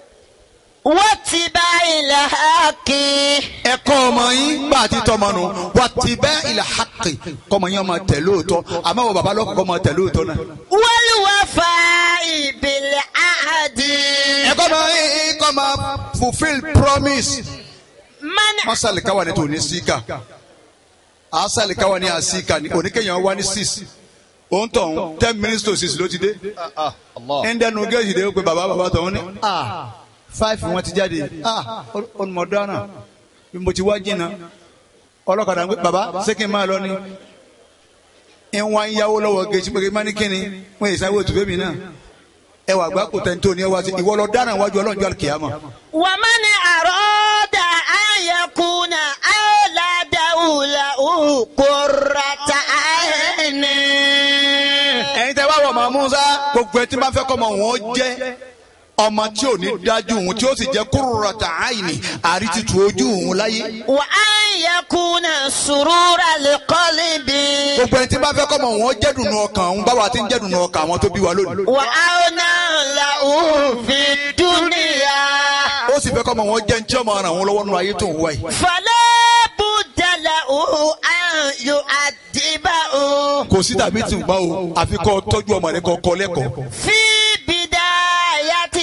واتباع الحق ẹ̀kọ́ ọmọ yín bá a ti tọmọ nù wà ti bẹ́ ilẹ̀ hàkì kọ́mọ yín ọmọ tẹ̀ lóòótọ́ àmọ́ wọ bàbá lọ́kọ̀ ọmọ tẹ̀ lóòótọ́ náà. والوفاء بالعهد ẹ̀kọ́ ọmọ yín kọ́ máa fulfil promise. من masali kawa ni tòní síkà asali kawa ni àsíkà ni oníkẹyàn wá ní six òun tọ̀ ten minutes to six ló ti dé. ẹ̀ńdẹ́nu géèjì dé ó pe bàbá bàbá tọ̀hún ní. ah five wọn ti jáde ah olùmọ̀dánà bí mo ti wá jìnnà ọlọ́kadà ń pè bàbá ṣé kí n máa lọ ni. ìwọ̀n ayáwó lọ́wọ́ géèjì pé kí n má ní kíni wọ́n yìí sáwọ́ tùfẹ́ mi náà ẹ wà gbá kò tẹ́ntó ni ẹ wá sí ìwọ lọ dáná wájú ọlọ́njọ́ àlùkìyàmọ̀. ومن أراد أن يكون أولاده له قرة عين ẹ̀yin tẹ́ wá wọ ọmọ musa gbogbo ẹ tí máa fẹ́ kọ́ ọmọ wọn jẹ́ ọmọ tí ò ní dájú òun tí ó sì jẹ́ qurrata aini àrítìtù ojú òun láyé وأن يكون سرور القلب gbogbo ẹ tí máa fẹ́ kọ́ ọmọ wọn jẹ́ dùnú ọkàn òun báwa ti ń jẹ́ dùnú ọkàn àwọn tó bí wa lónìí وأونا له في الدنيا ó sì fẹ́ kọ́ ọmọ wọn jẹ́ ní tí ọmọ ara wọn lọ́wọ́ nínú ayé tó ń wá yìí فلا بد له أن يؤدبه kò sí tàbí tí ń gbá o àfi kọ́ tọ́jú ọmọ rẹ kọ́ kọ́ lẹ́kọ̀ọ́ في بداية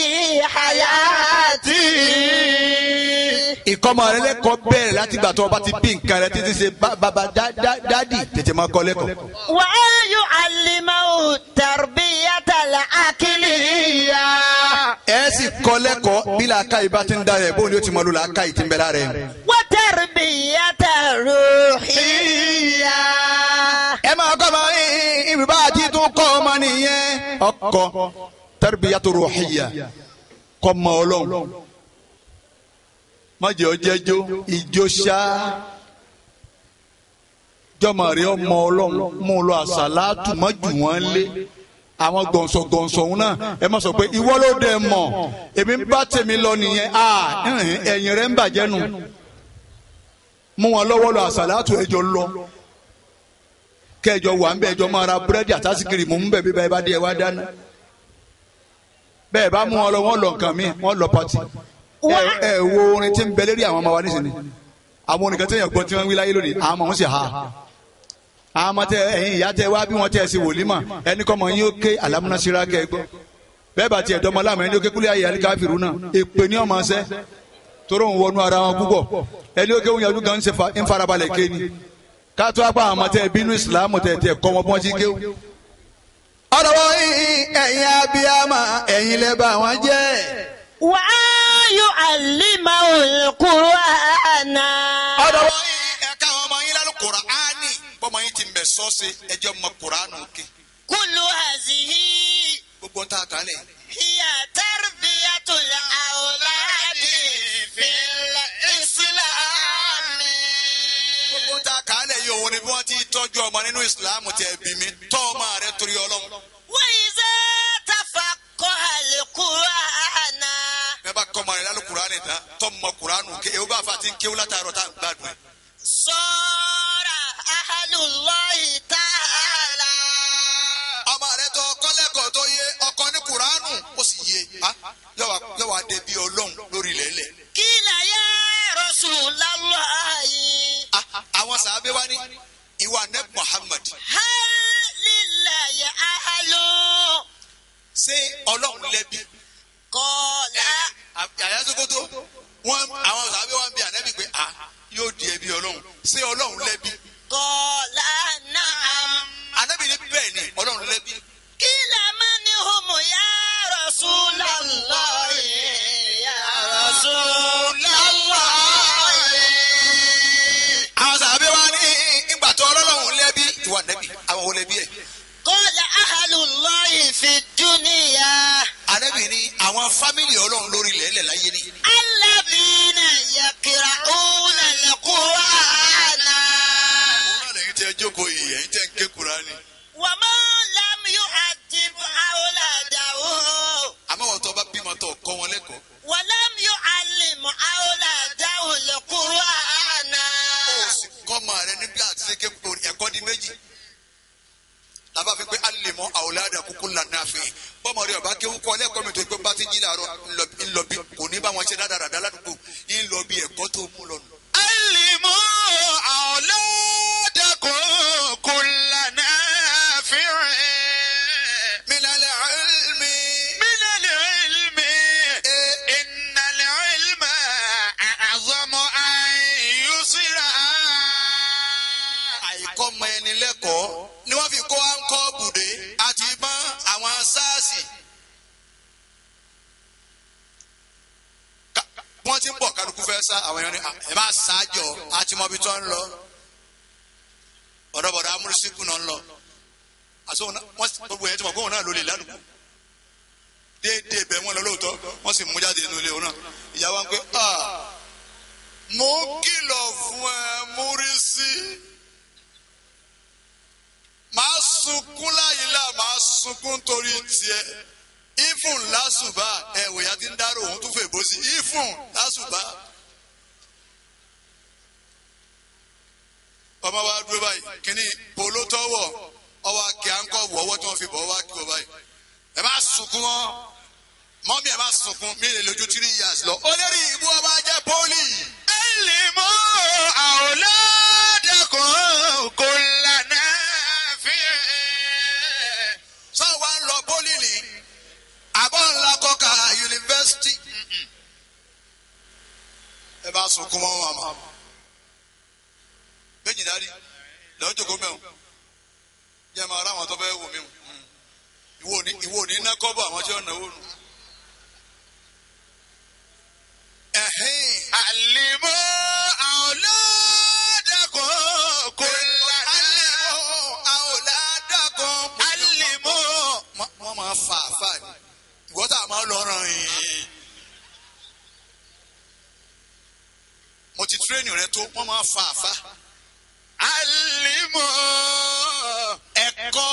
حياته ìkọ́mọ rẹ lẹ́kọ̀ọ́ bẹ̀rẹ̀ láti gbà tó o bá ti bí nǹkan rẹ títí ṣe bá- bàbá dá- dá- dádì tètè máa kọ́ lẹ́kọ̀ọ́. وأن يعلمه التربية العقلية ẹ sì kọ́ lẹ́kọ̀ọ́ bí làákàyè bá ti ń da rẹ̀ bóun ni ó ti mọ lò làákàyè ti ń bẹ lára ẹ̀. وتربية روحية ẹ máa kọ́ ọmọ ibi bá a ti tún kọ́ ọmọ nìyẹn. ọkọ tarbiyatu ruhiyya kọ́ mọ ọlọ́run májè ọjẹ́jọ́ ìjó ṣá jọmọ rẹ ọmọ ọlọ́run mú lọ àṣàlátù mọ́jú wọn lé àwọn gbọ̀nsọ̀ gbọ̀nsọ̀ òun náà ẹ má sọ pé ìwọ ló dé mọ̀ èmi ń bá tèmi lọ nìyẹn ah ẹ̀yìn rẹ̀ ń bàjẹ́ nù mú wọn lọ́wọ́ lọ àṣàlátù ẹjọ́ lọ kẹjọ wà ń bẹ ẹjọ máa ra búrẹ́dì àtàsíkiri mò ń bẹ bíbá ẹ bá dé ẹ wá dáná bẹ́ẹ̀ bá mú wọn lọ wọn lọ nǹkan mi wọn lọ pati ẹ ẹ wo orin tí ń bẹ lérí àwọn ọmọ wa nísìnyí àwọn orin kan tí èèyàn gbọ́ tí wọ́n ń wí láyé lónìí àwọn ọmọ wọn sì ha àwọn ọmọ tẹ ẹ̀yin ìyá tẹ wá bí wọ́n tẹ ẹ sí wòlímà ẹni kọ́ mọ yín ó ké alámúnásíra kẹ gbọ́ bẹ́ẹ̀ bá tiẹ̀ dọ́mọ láàmú ẹni ó ké kúlẹ̀ ayé alikafirun náà èpè ní ọmọ ṣẹ́ toró ń wọnú ara wọn púpọ̀ ẹni ó ké wọn yàtú gan ń ṣe fa- ń farabalẹ̀ ké ni kátó apá àwọn ọmọ tẹ bínú ìsìlámù tẹ tẹ kọ́ wọn bí wọ́n ti ké ọ̀rọ̀ wọ́n ẹ̀yin abiyama ẹ̀yin lẹ́bà wọn jẹ́ وأن يعلمه القرآن ọ̀dọ̀ wọ́n yín ẹ̀ka àwọn ọmọ yín lálẹ́ kùránì bọ́mọ yín ti ń bẹ̀ sọ́ọ̀sì ẹjọ́ mọ kùránù ké كل هذه gbogbo ń ta àkàlẹ̀ هي تربية الأولاد في الإسلام gbogbo ń ta àkàlẹ̀ yìí òun ni bí wọ́n ti tọ́jú ọmọ nínú ìsìlámù tẹ̀ bí mi tọ́ ọmọ rẹ torí ọlọ́run وإذا تفقه القرآن bẹ́ẹ̀ bá kọ́ ọmọ rẹ lálẹ́ kùránì tán tọ́ mọ kùránù ké ewu bá fa ti ń kéwú látàárọ̀ tá à ń gbádùn ẹ̀. صار أهل الله تعالى ọmọ rẹ tó kọ́lẹ́kọ̀ọ́ tó yé ọkọ ní kùránù ó sì yé yọ wá dé bí ọlọ́run lórí ilẹ̀ قيل يا رسول الله àwọn sàábé wá ní ìwà neb Muhammad هل لله أهل ṣé ọlọ́run lẹ́bi قال àyà sokoto wọn àwọn sàábé wá ń bi ànẹ́bí pé a yóò di ẹbí ọlọ́run ṣé ọlọ́run lẹ́bi قال نعم ànẹ́bí ní bẹ́ẹ̀ ni ọlọ́run lẹ́bi قيل من هم يا رسول الله يا رسول الله àwọn sàábé wá ní ìgbà tó ọlọ́run lẹ́bi ìwà nẹ́bí àwọn olẹ́bí ẹ̀ قال أهل الله في الدنيا ànẹ́bí ní àwọn àwọn fámìlì ọlọ́run lórí ilẹ̀ ẹlẹ̀ láyé ni. الذين يقرؤون القرآن òun náà lẹ́yìn tẹ́ jókòó yìí ẹ̀yìn tẹ́ ń ké Kùránì. ومن لم يؤدب أولاده àmọ́ wọn tó bá bímọ tó kọ́ wọn lẹ́kọ̀ọ́. ولم يعلم أولاده القرآن ó sì kọ́ ọmọ rẹ níbi àti ṣe ké kúrò ẹ̀kọ́ di méjì. lábà fi pé alèmọ́ àwòládà kúkú lànà àfẹ́ bọ́mọ rẹ ọba kéwú kọ́ lẹ́kọ̀ọ́ mi tó pé bá ti jí làárọ̀ ńlọ bí kò ní bá wọn ṣe dáadáa ládùúgbò ńlọ bí ẹ̀kọ́ tó mú lọ nù. علموا أولادكم كل نافع من العلم من العلم إن العلم أعظم أن يسرى àìkọ́ mọ ẹni lẹ́kọ̀ọ́ ni wọ́n fi kó àǹkọ́ bùdé àti ìbọn àwọn sáàsì. Ká- wọ́n ti ń bọ̀ kálukú fẹ́ sá àwọn èèyàn ní "Ah, ẹ bá ṣáájọ àti mọ́bí tó ń lọ ọ̀dọ́bọ̀dọ̀ amúrísíkù náà ń lọ àti òun náà- wọ́n sì- gbogbo yẹn ti mọ̀ pé òun náà ló lè ládùúgbò déédéé bẹ́ẹ̀ wọ́n lọ lóòótọ́ wọ́n sì mú jáde nínú ilé òun náà ìyá wa ń pẹ́ ah mo kìlọ̀ fún ẹ múrísí máa sunkún láyìí là máa sunkún torí tiẹ̀ ifun lásùbà ẹwò ya ti ń dárò òun tún fèbó sí ifun lásùbà. ọmọ wa dúró báyìí kíní polo tọwọ ọwọ akẹ àńkọ wọwọ tí wọn fi bọ ọwọ akẹ wọ báyìí ẹ má sunkún wọn mọ́mí ẹ má sunkún mí lè lójú three years lọ. olórí ìbú ọba jẹ́ pọ́lì. علموا أولادكم كل نافع sọ wa ń lọ pọ́lì ni àbọ̀ ńlá kọ́ka yunifásitì. ẹ bá sunkún mọ́ màmá. méjì dárí lọ́jọ́ jókòó mẹ́wọ̀n jẹ́ máa ráwọn tó fẹ́ wò mí o. ìwọ ní ìwọ ní iná kọ́ bọ̀ àwọn tí wọ́n náwó nù. ẹ̀hìn علموا أولادكم كل نافع علموا wọ́n máa fa àfa ni ìwọ́n tá a máa lọ ràn yín. mo ti tírénì rẹ tó wọ́n máa fa àfa. علموا ẹ̀kọ́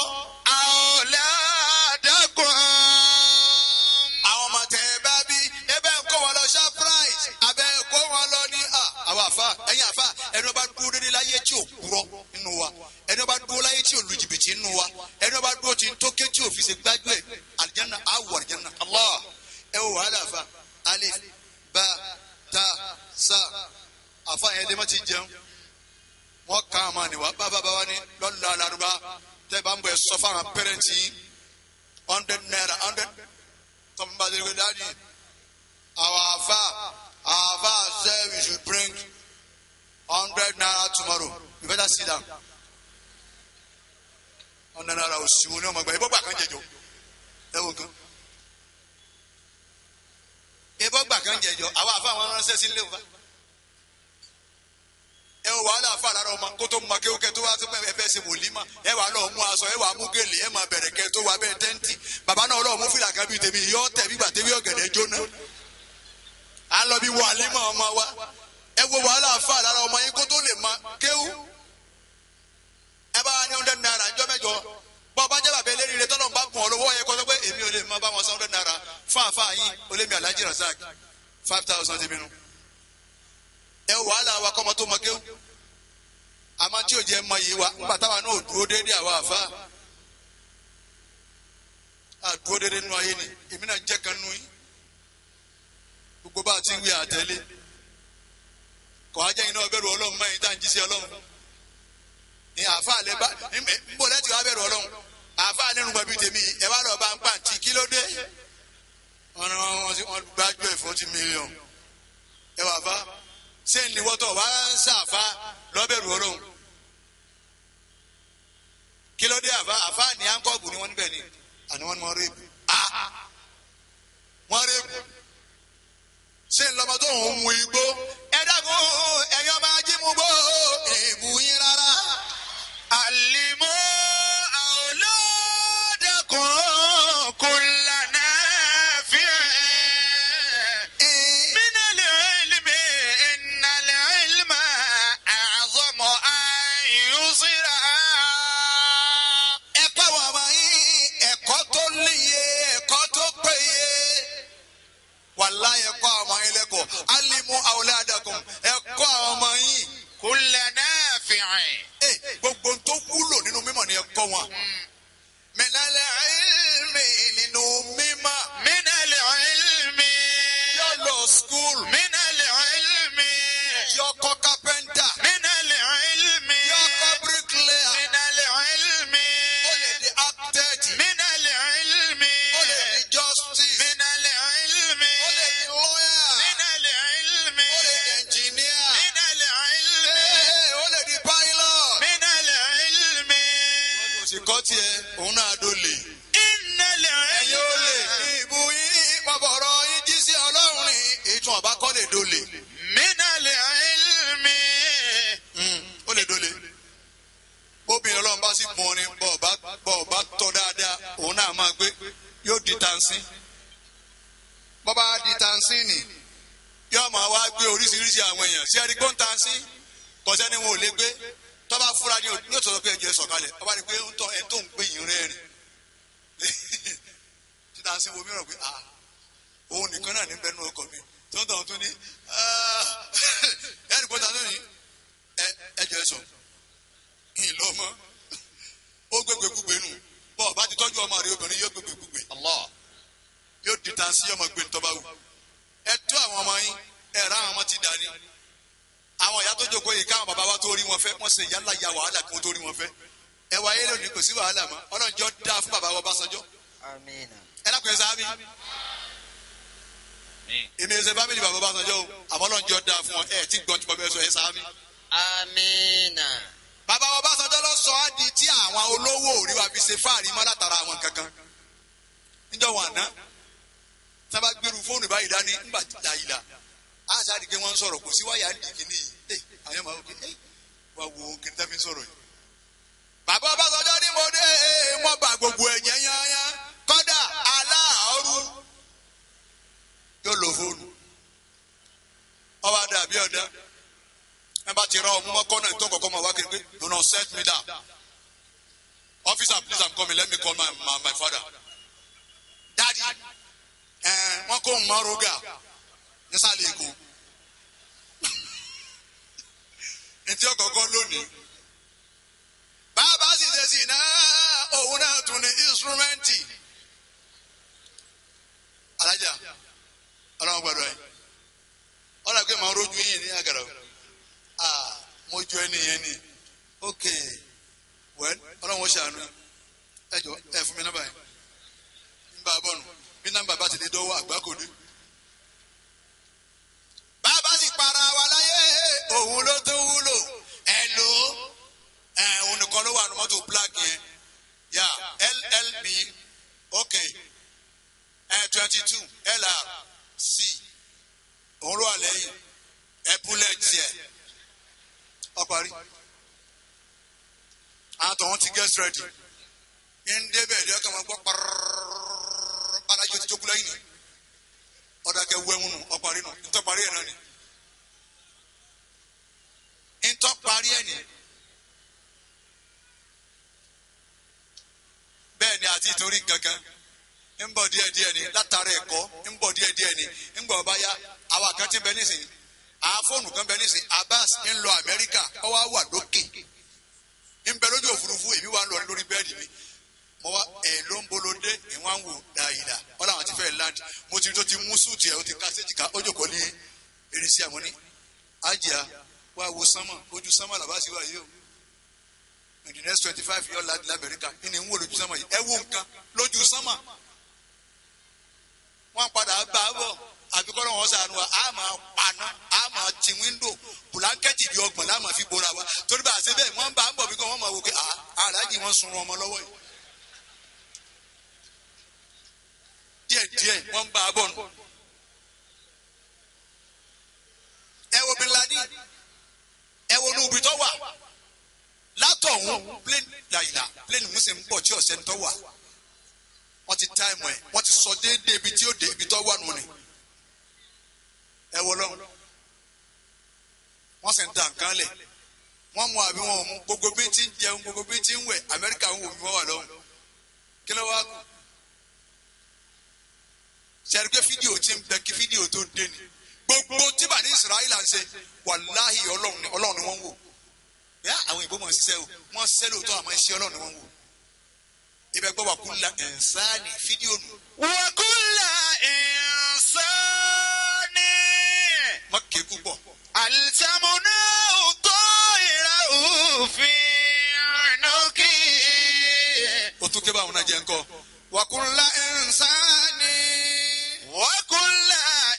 أولادكم àwọn ọmọ tẹ ẹ bá bí ẹ bẹ́ẹ̀ ń kó wọn lọ shoprite abẹ́ ẹ kó wọn lọ ní à àwọn àfa ẹ̀yin àfa ẹni wọn bá dúró dédé láyé tí ò kúrọ́ nínú wa ẹni wọn bá dúró láyé tí ò lu jìbìtì nínú wa ẹni wọn bá dúró tí ń tókè tí ò fi ṣe gbájú ẹ àlìjáná àwọ̀ àlìjáná allah ẹ wò wàhálà àfa alif ba ta sa àfa yẹn lè má ti jẹun wọn kàn án mà ní wa bàbá bàbá ní lọ́la alárúbá tẹ́ bá ń bọ̀ ẹ sọ fáwọn pẹ́rẹ́ǹtì yín hundred naira hundred tọ́mú bá délé dáàdi our afa our afa say we should bring hundred naira tomorrow you better sit down hundred naira òsìwò ní ọmọ ẹgbẹ́ ìbọ̀gbà kan jẹjọ ẹ wò kan ìbọ̀gbà kan jẹjọ àwọn afa àwọn ránṣẹ́ sí ilé wa ẹ wò wàhálà afa lára ọmọ kó tó mọ kéwòké tó wá tó ẹ fẹ́ ṣe wòlímà ẹ wà lọ́ọ́ mú aṣọ ẹ wà mú gèlè ẹ máa bẹ̀rẹ̀ kẹ́ tó wà bẹ́ẹ̀ tẹ́ǹtì bàbá náà lọ́ọ́ mú fìlà kan bíi tèmi yọ tẹ̀ bí gbà tèmi ọ̀gẹ̀dẹ̀ jóná à ń lọ bí wàlímà ọmọ wa ẹ wo wàhálà afa lára ọmọ yín kó tó lè ma kéwù ẹ bá wa ní hundred naira ńjọ́ mẹ́jọ bọ́ ọba jẹ́ bàbá eléyìí rẹ tọ́lọ́ bá gùn ọ lọ́wọ́ yẹ kó sọ pé èmi ò lè má bá wọn san hundred naira fún àfa yín olémi alhaji razak five thousand ti minú ẹ wo wàhálà wa kọ́mọ tó mọ kéwù àmọ́ tí ò jẹ́ mọ yìí wa nígbà táwa náà ò dúró déédéé àwa àfa àdúró déédéé nínú ayé ni èmi náà jẹ́ kan nú yín gbogbo bá a ti ń wí àtẹ̀lé kọ́ ajẹ́ iná ọbẹ̀rù ọlọ́run mọ́ ẹ̀yìn tá à ń jí sí ọlọ́run ní àfa àlẹ́ bá ń bọ̀ lẹ́tì wá bẹ̀rù ọlọ́run àfa nínú gbàbí tèmi ẹ wá lọ́ọ́ bá ń pàǹtí kí ló dé wọn ni wọn ti wọn gbájú ẹ̀ forty million ẹ wà fa ṣé ìníwọ́tọ̀ wá ń ṣàfa lọ́bẹ̀rù ọlọ́run kí ló dé àfa àfa ní ankọ́ọ̀bù ni wọ́n níbẹ̀ ni àní wọ́n ní wọ́n rèébù wọ́n rèébù ṣé ńlọmọ tó ń mu igbó ẹ dákun ẹ̀yin ọba ajímugbó èébù yín rárá. علموا أولادكم كل نافع يبصرا ẹ̀kọ́ àwọn ọmọ yín ẹ̀kọ́ tó níye ẹ̀kọ́ tó péye wàlá ẹ̀kọ́ àwọn ọmọ yín lẹ́kọ̀ọ́ alimu awladakum ẹ̀kọ́ àwọn ọmọ yín كل نافع Eh, gbogbo ohun tó wúlò nínú mímọ̀ ni ẹ̀kọ́ wọn. minale ilmi nínú mímọ̀ من العلم yóò lọ skul من العلم yóò kọ́ kápẹ́ntà من العلم yóò kọ́ bíríkìlẹ́à من العلم ó lè di architect من العلم ó lè di justice من العلم ó lè di lawyer من العلم ó lè di engineer من العلم Eh, ó lè di pilot. من العلم kò sì kọ́ tiẹ̀ òun náà dó lè. إن ẹ̀yin ó lè العلم ní ìbú yín bọ̀bọ̀rọ̀ yín jí sí ọlọ́run ní ìtún ọ̀bá kọ́ lè dó lè. من العلم ó lè dó lè. bóbìnrin ọlọ́run bá sì gbọ́n ni bọ́ ọba bọ́ ọba tọ́ dáadáa òun náà máa gbé yóò di tansi. bọ́bá di tansi nì yóò máa wá gbé oríṣiríṣi àwọn èèyàn sí ẹni gbọ́n tansi kọ́sẹ́ ni wọn ò lè gbé tọ́ba fúra ni yóò tọ́ pé ẹjọ́ sọ̀kalẹ̀ ọba ni pé ń tọ́ ẹni tó ń gbé yìí rẹ́rìn títà sí wo mìíràn pé ah òun nìkan náà ní bẹ́ẹ̀ nù ọkọ̀ mi tó ń tọ̀ tún ní ẹ̀ẹ́dì pọ́tà lónìí ẹ ẹjọ́ ẹ sọ ìlú ọmọ ó gbégbé gbúgbé nù bọ́ ọba ti tọ́jú ọmọ rẹ obìnrin yóò gbégbé gbúgbé الله yóò di ta sí ọmọ gbé ntọ́ba wù ẹ tó àwọn ọmọ yín ẹ rà àwọn ọmọ ti dání àwọn ìyá tó jókòó yìí káwọn bàbá wa tó rí wọn fẹ́ wọ́n ṣe yálà ya wàhálà kí wọ́n tó rí wọn fẹ́ ẹ wá ayé lónìí kò sí wàhálà mọ́ ọlọ́njọ́ dáa fún bàbá wa Ọbásanjọ́ آمين ẹ dákun ẹ sáábì èmi ẹ ṣe fámìlì bàbá Ọbásanjọ́ o àmọ́ ọlọ́njọ́ dáa fún ọ ẹ tí gbọ́n tí mo fẹ́ sọ ẹ sáábì. آمين bàbá wa Ọbásanjọ́ lọ sọ á di tí àwọn olówó òrí wa fi ṣe fáàrí mọ́ látara àwọn kankan níjọ́ wọn àná tí wọ́n bá gbèrú fóònù báyìí dání ńgbà dàyìlà á sáré pé wọ́n ń sọ̀rọ̀ kò sí wáyà ń di kìíní yìí àwọn yẹn máa wọ pé ẹ wá wo kìíní tá fi ń sọ̀rọ̀ yìí. bàbá Ọbásanjọ́ ní mo dé mo bá gbogbo ẹ̀yẹ yányá kọ́dà aláàárú yóò lo fóònù ọba dàbí ọ̀dà ẹ bá ti rọ ọmọ mọ́kọ́ náà tó kọ̀kọ́ máa wá kiri pé do not set me down officer please i'm coming let me call my my, my father daddy ẹ wọn kó ń mọ roga nísàlẹ̀ èkó ntí ọkọ̀ọ̀kan lónìí bàbá sì ṣe sí náà òun náà tún ní instrumenti alájà ọlọ́run gbọ́dọ̀ yìí ọlọ́run pé màá rojú yìí ní àgàrà o ah mo jọ ẹni yẹn ni ok well ọlọ́run ó ṣàánú ẹ jọ ẹ fún mi nọ́mbà yẹn ń bá a bọ̀ nù bí nọ́mbà bá ti lè dọ́wọ́ àgbákòdé. bàbá sì para wa láyé òun ló tó wúlò ẹ lò ó ẹ òun nìkan ló wà ní mọ́tò black yẹn yà llb ok ẹ twenty two lr c òun ló wà lẹ́yìn ẹ bullet yẹ ọ parí àwọn tó wọn ti get ready ń débẹ̀ ẹ̀dí ọkàn wọn gbọ́ pàrọ̀rọ̀rọ̀rọ̀ alájọ ti jókòó lẹ́yìn ni ọ̀dàkẹ́ wẹ́wùn nù ọ̀parí nù ntọ́ parí ẹ̀ náà ni ntọ́ parí ẹ̀ ni bẹ́ẹ̀ ni àti ìtorí kankan ń bọ̀ díẹ̀ díẹ̀ ni látara ẹ̀kọ́ ń bọ̀ díẹ̀ díẹ̀ ni ń gbọ̀ bá yá àwọn àkàntì bẹ nísìnyí àwọn fóònù kan bẹ nísìnyí Abbas ń lọ Amẹ́ríkà ọwọ́ àwà lókè ń bẹ lójú òfurufú èmi wà ń lọ lórí bẹ́ẹ̀dì mi mo wá ẹ ló ń bolódé ìwọ̀n wò dáìdá wọn làwọn ti fẹ́ land mo ti rí tó ti mú súùtì ẹ̀ ó ti ká séjì ká ó jòkó ní erésì àwọn ní àjíà wá wo sánmà ojú sánmà làbá sí wáyé o in the next twenty five years láti lamẹ́ríkà ní ń wò lójú sánmà yìí ẹ wo nǹkan lójú sánmà wọn padà bá a bọ̀ àbíkọ́ lọ́wọ́ sànù wa a máa paná a máa ti wíńdò bùlánkẹ́tì bí ọgbọ̀n la máa fi bora wa torí bá a ṣe bẹ́ẹ̀ wọ́n bá a bọ̀ bí wọ́n máa wò pé aláàjì wọn sun ọmọ lọ́wọ́ yìí. díẹ̀ díẹ̀ wọ́n bá a bọ̀ nù. ẹ wo bin Laden ẹ wo ní ibi tó wà látọ̀hún plane làyìnà plane musin ń bọ̀ tí ọ̀sẹ̀ ń tọ́ wà wọ́n ti táìmù ẹ̀ wọ́n ti sọ déédéé ibi tí ó dé ibi tó wà nù ni ẹ wọ lọ́wọ́ wọ́n sì ń da nǹkan lẹ̀ wọ́n mu àbí wọn ò mu gbogbo bí ti ń jẹun gbogbo bí ti ń wẹ̀ amẹ́ríkà ń wò mí wọ́n wà lọ́hùn kí ló wá kù sẹ́ni pé fídíò ti ń bẹ kí fídíò tó dé ni gbogbo tí bá ní israẹli à ń ṣe wàláhì ọlọ́run ni ọlọ́run ni wọ́n ń wò yá àwọn ìbò mọ̀ ń ṣiṣẹ́ o wọ́n ṣiṣẹ́ lóòótọ́ àmọ́ iṣẹ́ ọlọ́run ni wọ́n ń wò ibẹ̀ gbọ́ wà kú la ẹ̀ǹsáàní fídíò nù وكل إنسان má ké púpọ̀ ألزمناه طائره في عنقه o tún ké báwọn náà jẹ́ ńkọ́ wà kú la ẹ̀ǹsáàní وكل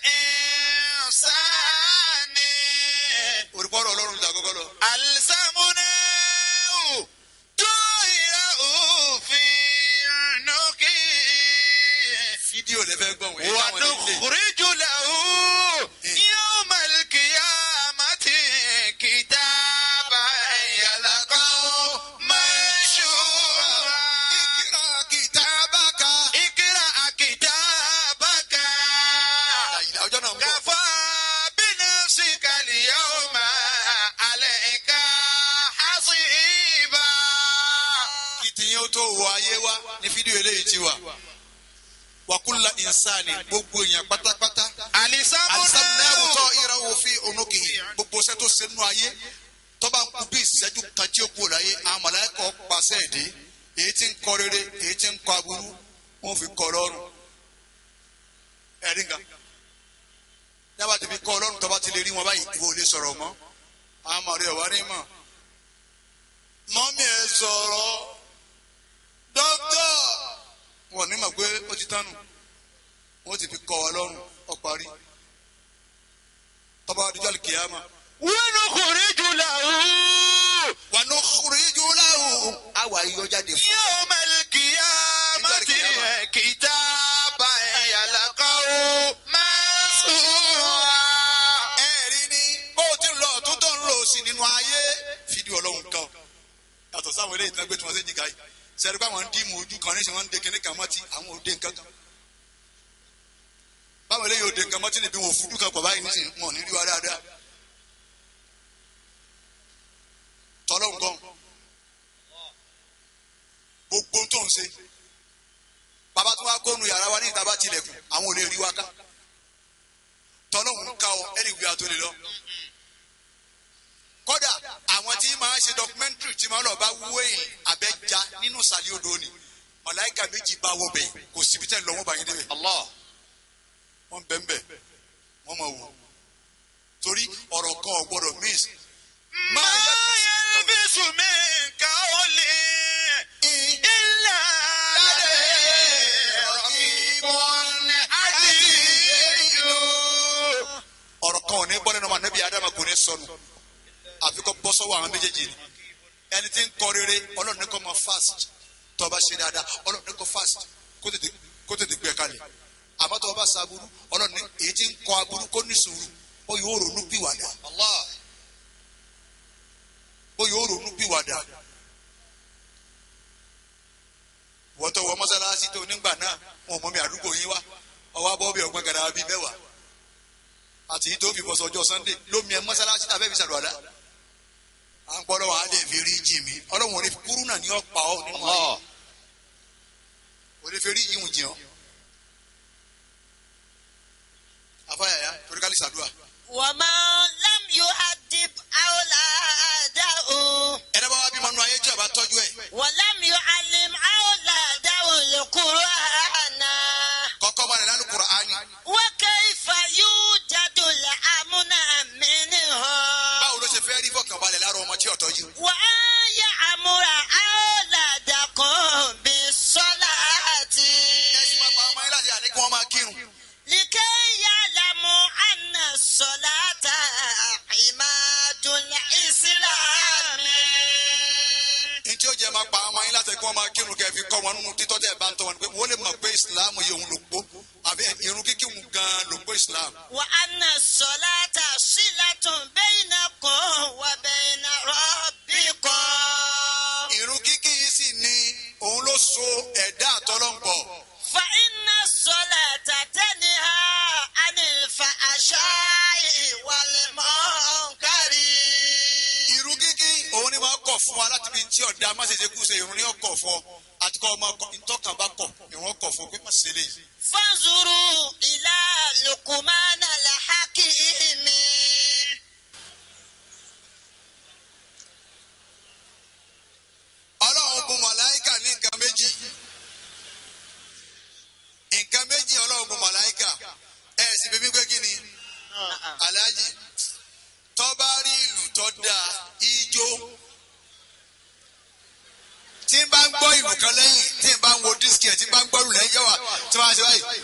إنسان orúkọ ọlọ́run ta kọ́kọ́ lọ ألزمناه طائره في عنقه fídíò lè fẹ́ gbọ́ wọ́n yẹn táwọn ilé ونخرج له يوم القيامة كتابا يلقاه منشورا kíkìrà kìtàbàkà اقرأ كتابك àyìnlá ọjọ́ náà ń bọ̀ كفى بنفسك اليوم عليك حصيبا kí tìyẹn ó tó wọ ayé wa ní fídíò eléyìí ti wà wàkúlà ìnsáni gbogbo èèyàn pátápátá alisamunawu tọ ìràwọ fi ònúkì gbogbo ṣẹ́ tó ṣe nínú ayé tọ́ba ń kú bí ìṣẹ́jú kan tí ó kú láyé àwọn mọ̀lẹ́kọ̀ pàṣẹ èdè èyí tí ń kọ rere èyí tí ń kọ aburú wọ́n fi kọ lọ́rùn ẹ̀rí nǹkan dábàá ti fi kọ lọ́rùn tọ́ba ti lè rí wọn báyìí ìwọ ò lè sọ̀rọ̀ mọ́ àwọn mọ̀rẹ́ ọ̀wá ní mọ̀ mọ́mí ẹ sọ̀rọ̀ dókítà wọn ní mọ̀ pé ó ti tánu wọ́n ti fi kọ́ wa lọ́rùn ó parí tọ́ba adijọ́ kìáma ونخرج له wà ní kúrìjú láwù àwa yíyọ jáde fún يوم القيامة كتابا يلقاه منشورا ẹ̀rí ni bó o ti ń lọ ọ̀tún tó ń lò sí nínú ayé fídíò ọlọ́run kan yàtọ̀ sáwọn eléyìí tán gbé tí wọ́n ṣe jìkà yìí sẹ́ni pé àwọn ń dìímù ojú kan ní sẹ́ wọ́n ń de kíní kan mọ́tì àwọn òde nǹkan kan báwọn eléyìí òde nǹkan mọ́tì níbi wọn ò fúdú kan pọ̀ báyìí nísìnyí wọn ò ní rí wa dáadáa tọ́lọ́hún gan gbogbo tó ń ṣe bàbá tó wá kónú yàrá wa ní ìta bá tilẹ̀kùn àwọn ò lè rí wa ká tọ́lọ́hún ká ọ ẹni ìwé àtòlè lọ kódà àwọn tí máa ṣe documentary tí máa lọ bá wéyìn abẹ́já nínú sàlẹ̀ odò ni màláìka méjì bá wọ bẹ̀ kò síbi tẹ́ lọ wọ́n bá yín débẹ̀ الله wọ́n bẹ̀ ń bẹ̀ wọ́n máa wò torí ọ̀rọ̀ kan ò gbọ́dọ̀ miss ما يلبس من قول إلا لديه رقيب عتيد ọ̀rọ̀ kan ò ní bọ́ lẹ́nu ọmọ anabi adama kò ní sọnù àfi kọ́ bọ́ sọ́wọ́ àwọn méjèèjì ni ẹni tí ń kọ rere ọlọ́run ní kó máa fast tó o bá ṣe dáadáa ọlọ́run ní kó fast kó tètè kó tètè gbé kalẹ̀ àmọ́ tó o bá sa aburú ọlọ́run ní èyí tí ń kọ aburú kó ní sùúrù ó yóò ronú pìwàdà Allah ó yóò ronú pìwàdà wọ́n tó wọ mọ́sálásí tó nígbà náà wọn ò mọ mi àdúgbò yín wá ọwọ́ abọ́ bí ọgbọ́n gàdá bíi mẹ́wàá àti yìí tó fi bọ́ sọjọ́ sunday lómi ẹ mọ́sálásí tàbí ẹ̀fí sàlùwàlá à ń gbọ́dọ̀ wà á lè fi rí jì mí ọlọ́run ò ní kúrú náà ní ọ̀pá ọ nínú ayé ò ní fi rí yìí jì ọ́ afáyàyà torí ká lè ṣàdúrà ومن لم يؤدب أولاده ẹ̀rẹ́ bá wá bímọ nínú ayé tí ọba tọ́jú ẹ̀ ولم يعلم أولاده القرآن kọ́kọ́ bá rẹ̀ lálù Kùránì وكيف يوجد الأمن منهم báwo ló ṣe fẹ́ rí fọkànbalẹ̀ lára ọmọ tí ò tọ́jú وأن يأمر أولادكم بالصلاة ẹ̀sìn máa pa ọmọ yín láti àní kí wọ́n máa kírun لكي يعلموا أن الصلاة عماد الإسلام ní tí ó jẹ́ máa pa ọmọ yín láti kí wọ́n máa kírun kẹ́ fi kọ́ wọn nínú títọ́ tẹ́ ẹ bá ń tọ́ wọn pé wọ́n lè mọ̀ pé Islam yìí òun ló gbó àbí irun kíkí òun gan-an ló gbó Islam وأن الصلاة صلة بينكم وبين ربكم irun kíkí yìí sì ni òun ló so ẹ̀dá àtọ́lọ́ǹpọ̀ فإن الصلاة تنهى عن الفحشاء والمنكر irun kíkí fún wa láti bí tí ọ̀dà má ṣe ṣe kú ṣe ìrún ní ọkọ̀ fún ọ àti kọ́ ọmọ ntọ́kàn bá kọ̀ ìrún ọkọ̀ fún ọ pé má ṣe lè. فانظروا إلى لقمان الحكيم ọlọ́run bùn màláìkà ní nǹkan méjì nǹkan méjì ọlọ́run bùn màláìkà ẹ̀ sì bíbí pé kí ni aláàjì tọ́ba rí ìlú tó dáa ijó tí n bá ń gbọ́ ìlú kan lẹ́yìn tí n bá ń wo dísìkì ẹ̀ tí n bá ń gbọ́ ìlú lẹ́yìn yẹ́wà tí wọ́n á ṣe báyìí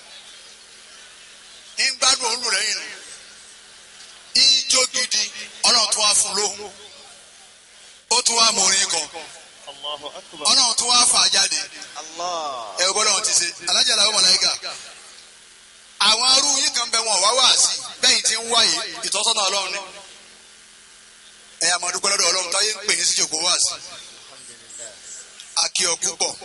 ń gbádùn òun lù lẹ́yìn nù ijó gidi ọlọ́run tó wá fún lóhùn ó tún wá mọ orin kan ọlọ́run tó wá fà á jáde الله ẹ gbọ́dọ̀ wọn ti ṣe alájà làwọn mọ̀láyíkà àwọn arú yìí kan bẹ wọn wá wá sí bẹ́yìn tí ń wáyé ìtọ́sọ́nà ọlọ́run ni ẹ yà máa dúpẹ́ lọ́dọ̀ ọlọ́run táyé ń pè ní síjòkó wá sí akí ọ púpọ̀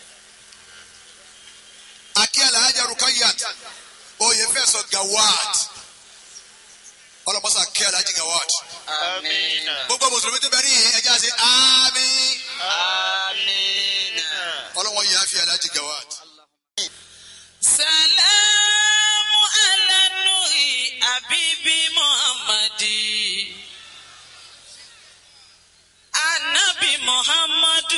akí alájà rukayat oyè fẹsọ gawad ọlọmọsà kí alájà gawad آمين gbogbo mùsùlùmí tó bẹ ní ẹja ṣe àmín آمين ọlọ́wọ́n yìí á fi alájà gawad. سلام على النور حبيبي محمدي النبي محمد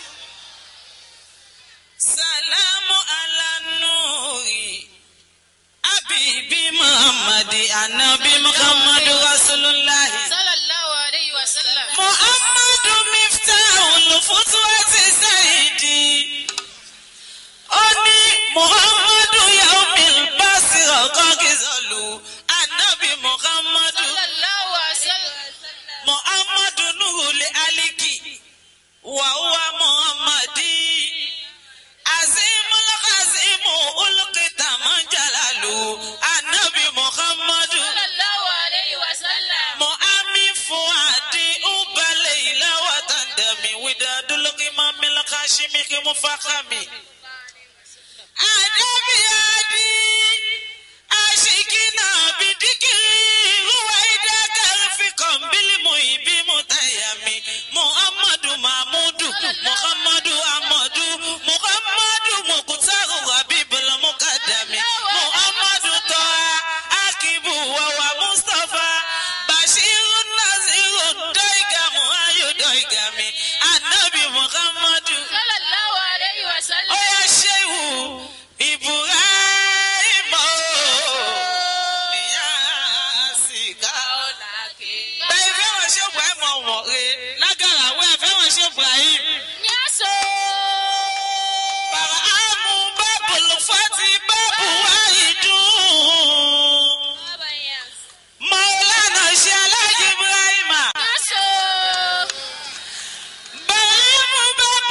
سلام على النور حبيبي محمد النبي محمد رسول الله sallallahu alayhi wa sallam. محمد مفتاح الفتوة سيدي أني محمد يوم البصر غزلوا النبي محمد sallallahu alayhi wa sallam. محمد نور الألكي وهو محمدي عظيم العظيم ألقيت من جلاله النبي محمد sallallahu alayhi wa sallam. مؤمن فؤادي أبليل وتندمي وداد القمام الخاشمك مفخمي أدبي أدي أشكنا بدكري رويدك رفقا بالمهيب متيمي محمد محمود محمد أحمد محمد مقتار حبيب المقدم محمد طه akibu wawa mustapha bashiru naziru doigamu ayo doigami anabi muhammadu sallallahu alayhi wa sallam. oya sehu ibrahim ìyá sika bẹ́ẹ̀ fẹ́ràn ṣe ibrahim ọ̀wọ̀ rẹ̀ lágàrà wẹ́ fẹ́ràn ṣe ibrahim. Nyaso. bàràmù bábùlù fati bábù wáyidùn. Baba Nyas. maulana ṣe alájí ibrahima. Nyaso. bàràmù bábùlù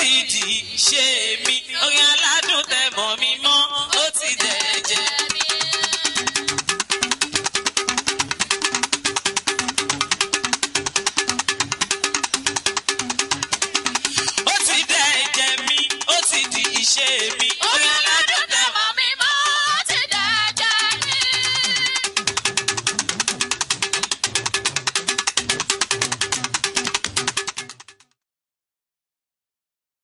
ti di ṣe mi orin aládùn tẹ mọ́ mi mọ́ ó ti dẹ̀ jẹ́.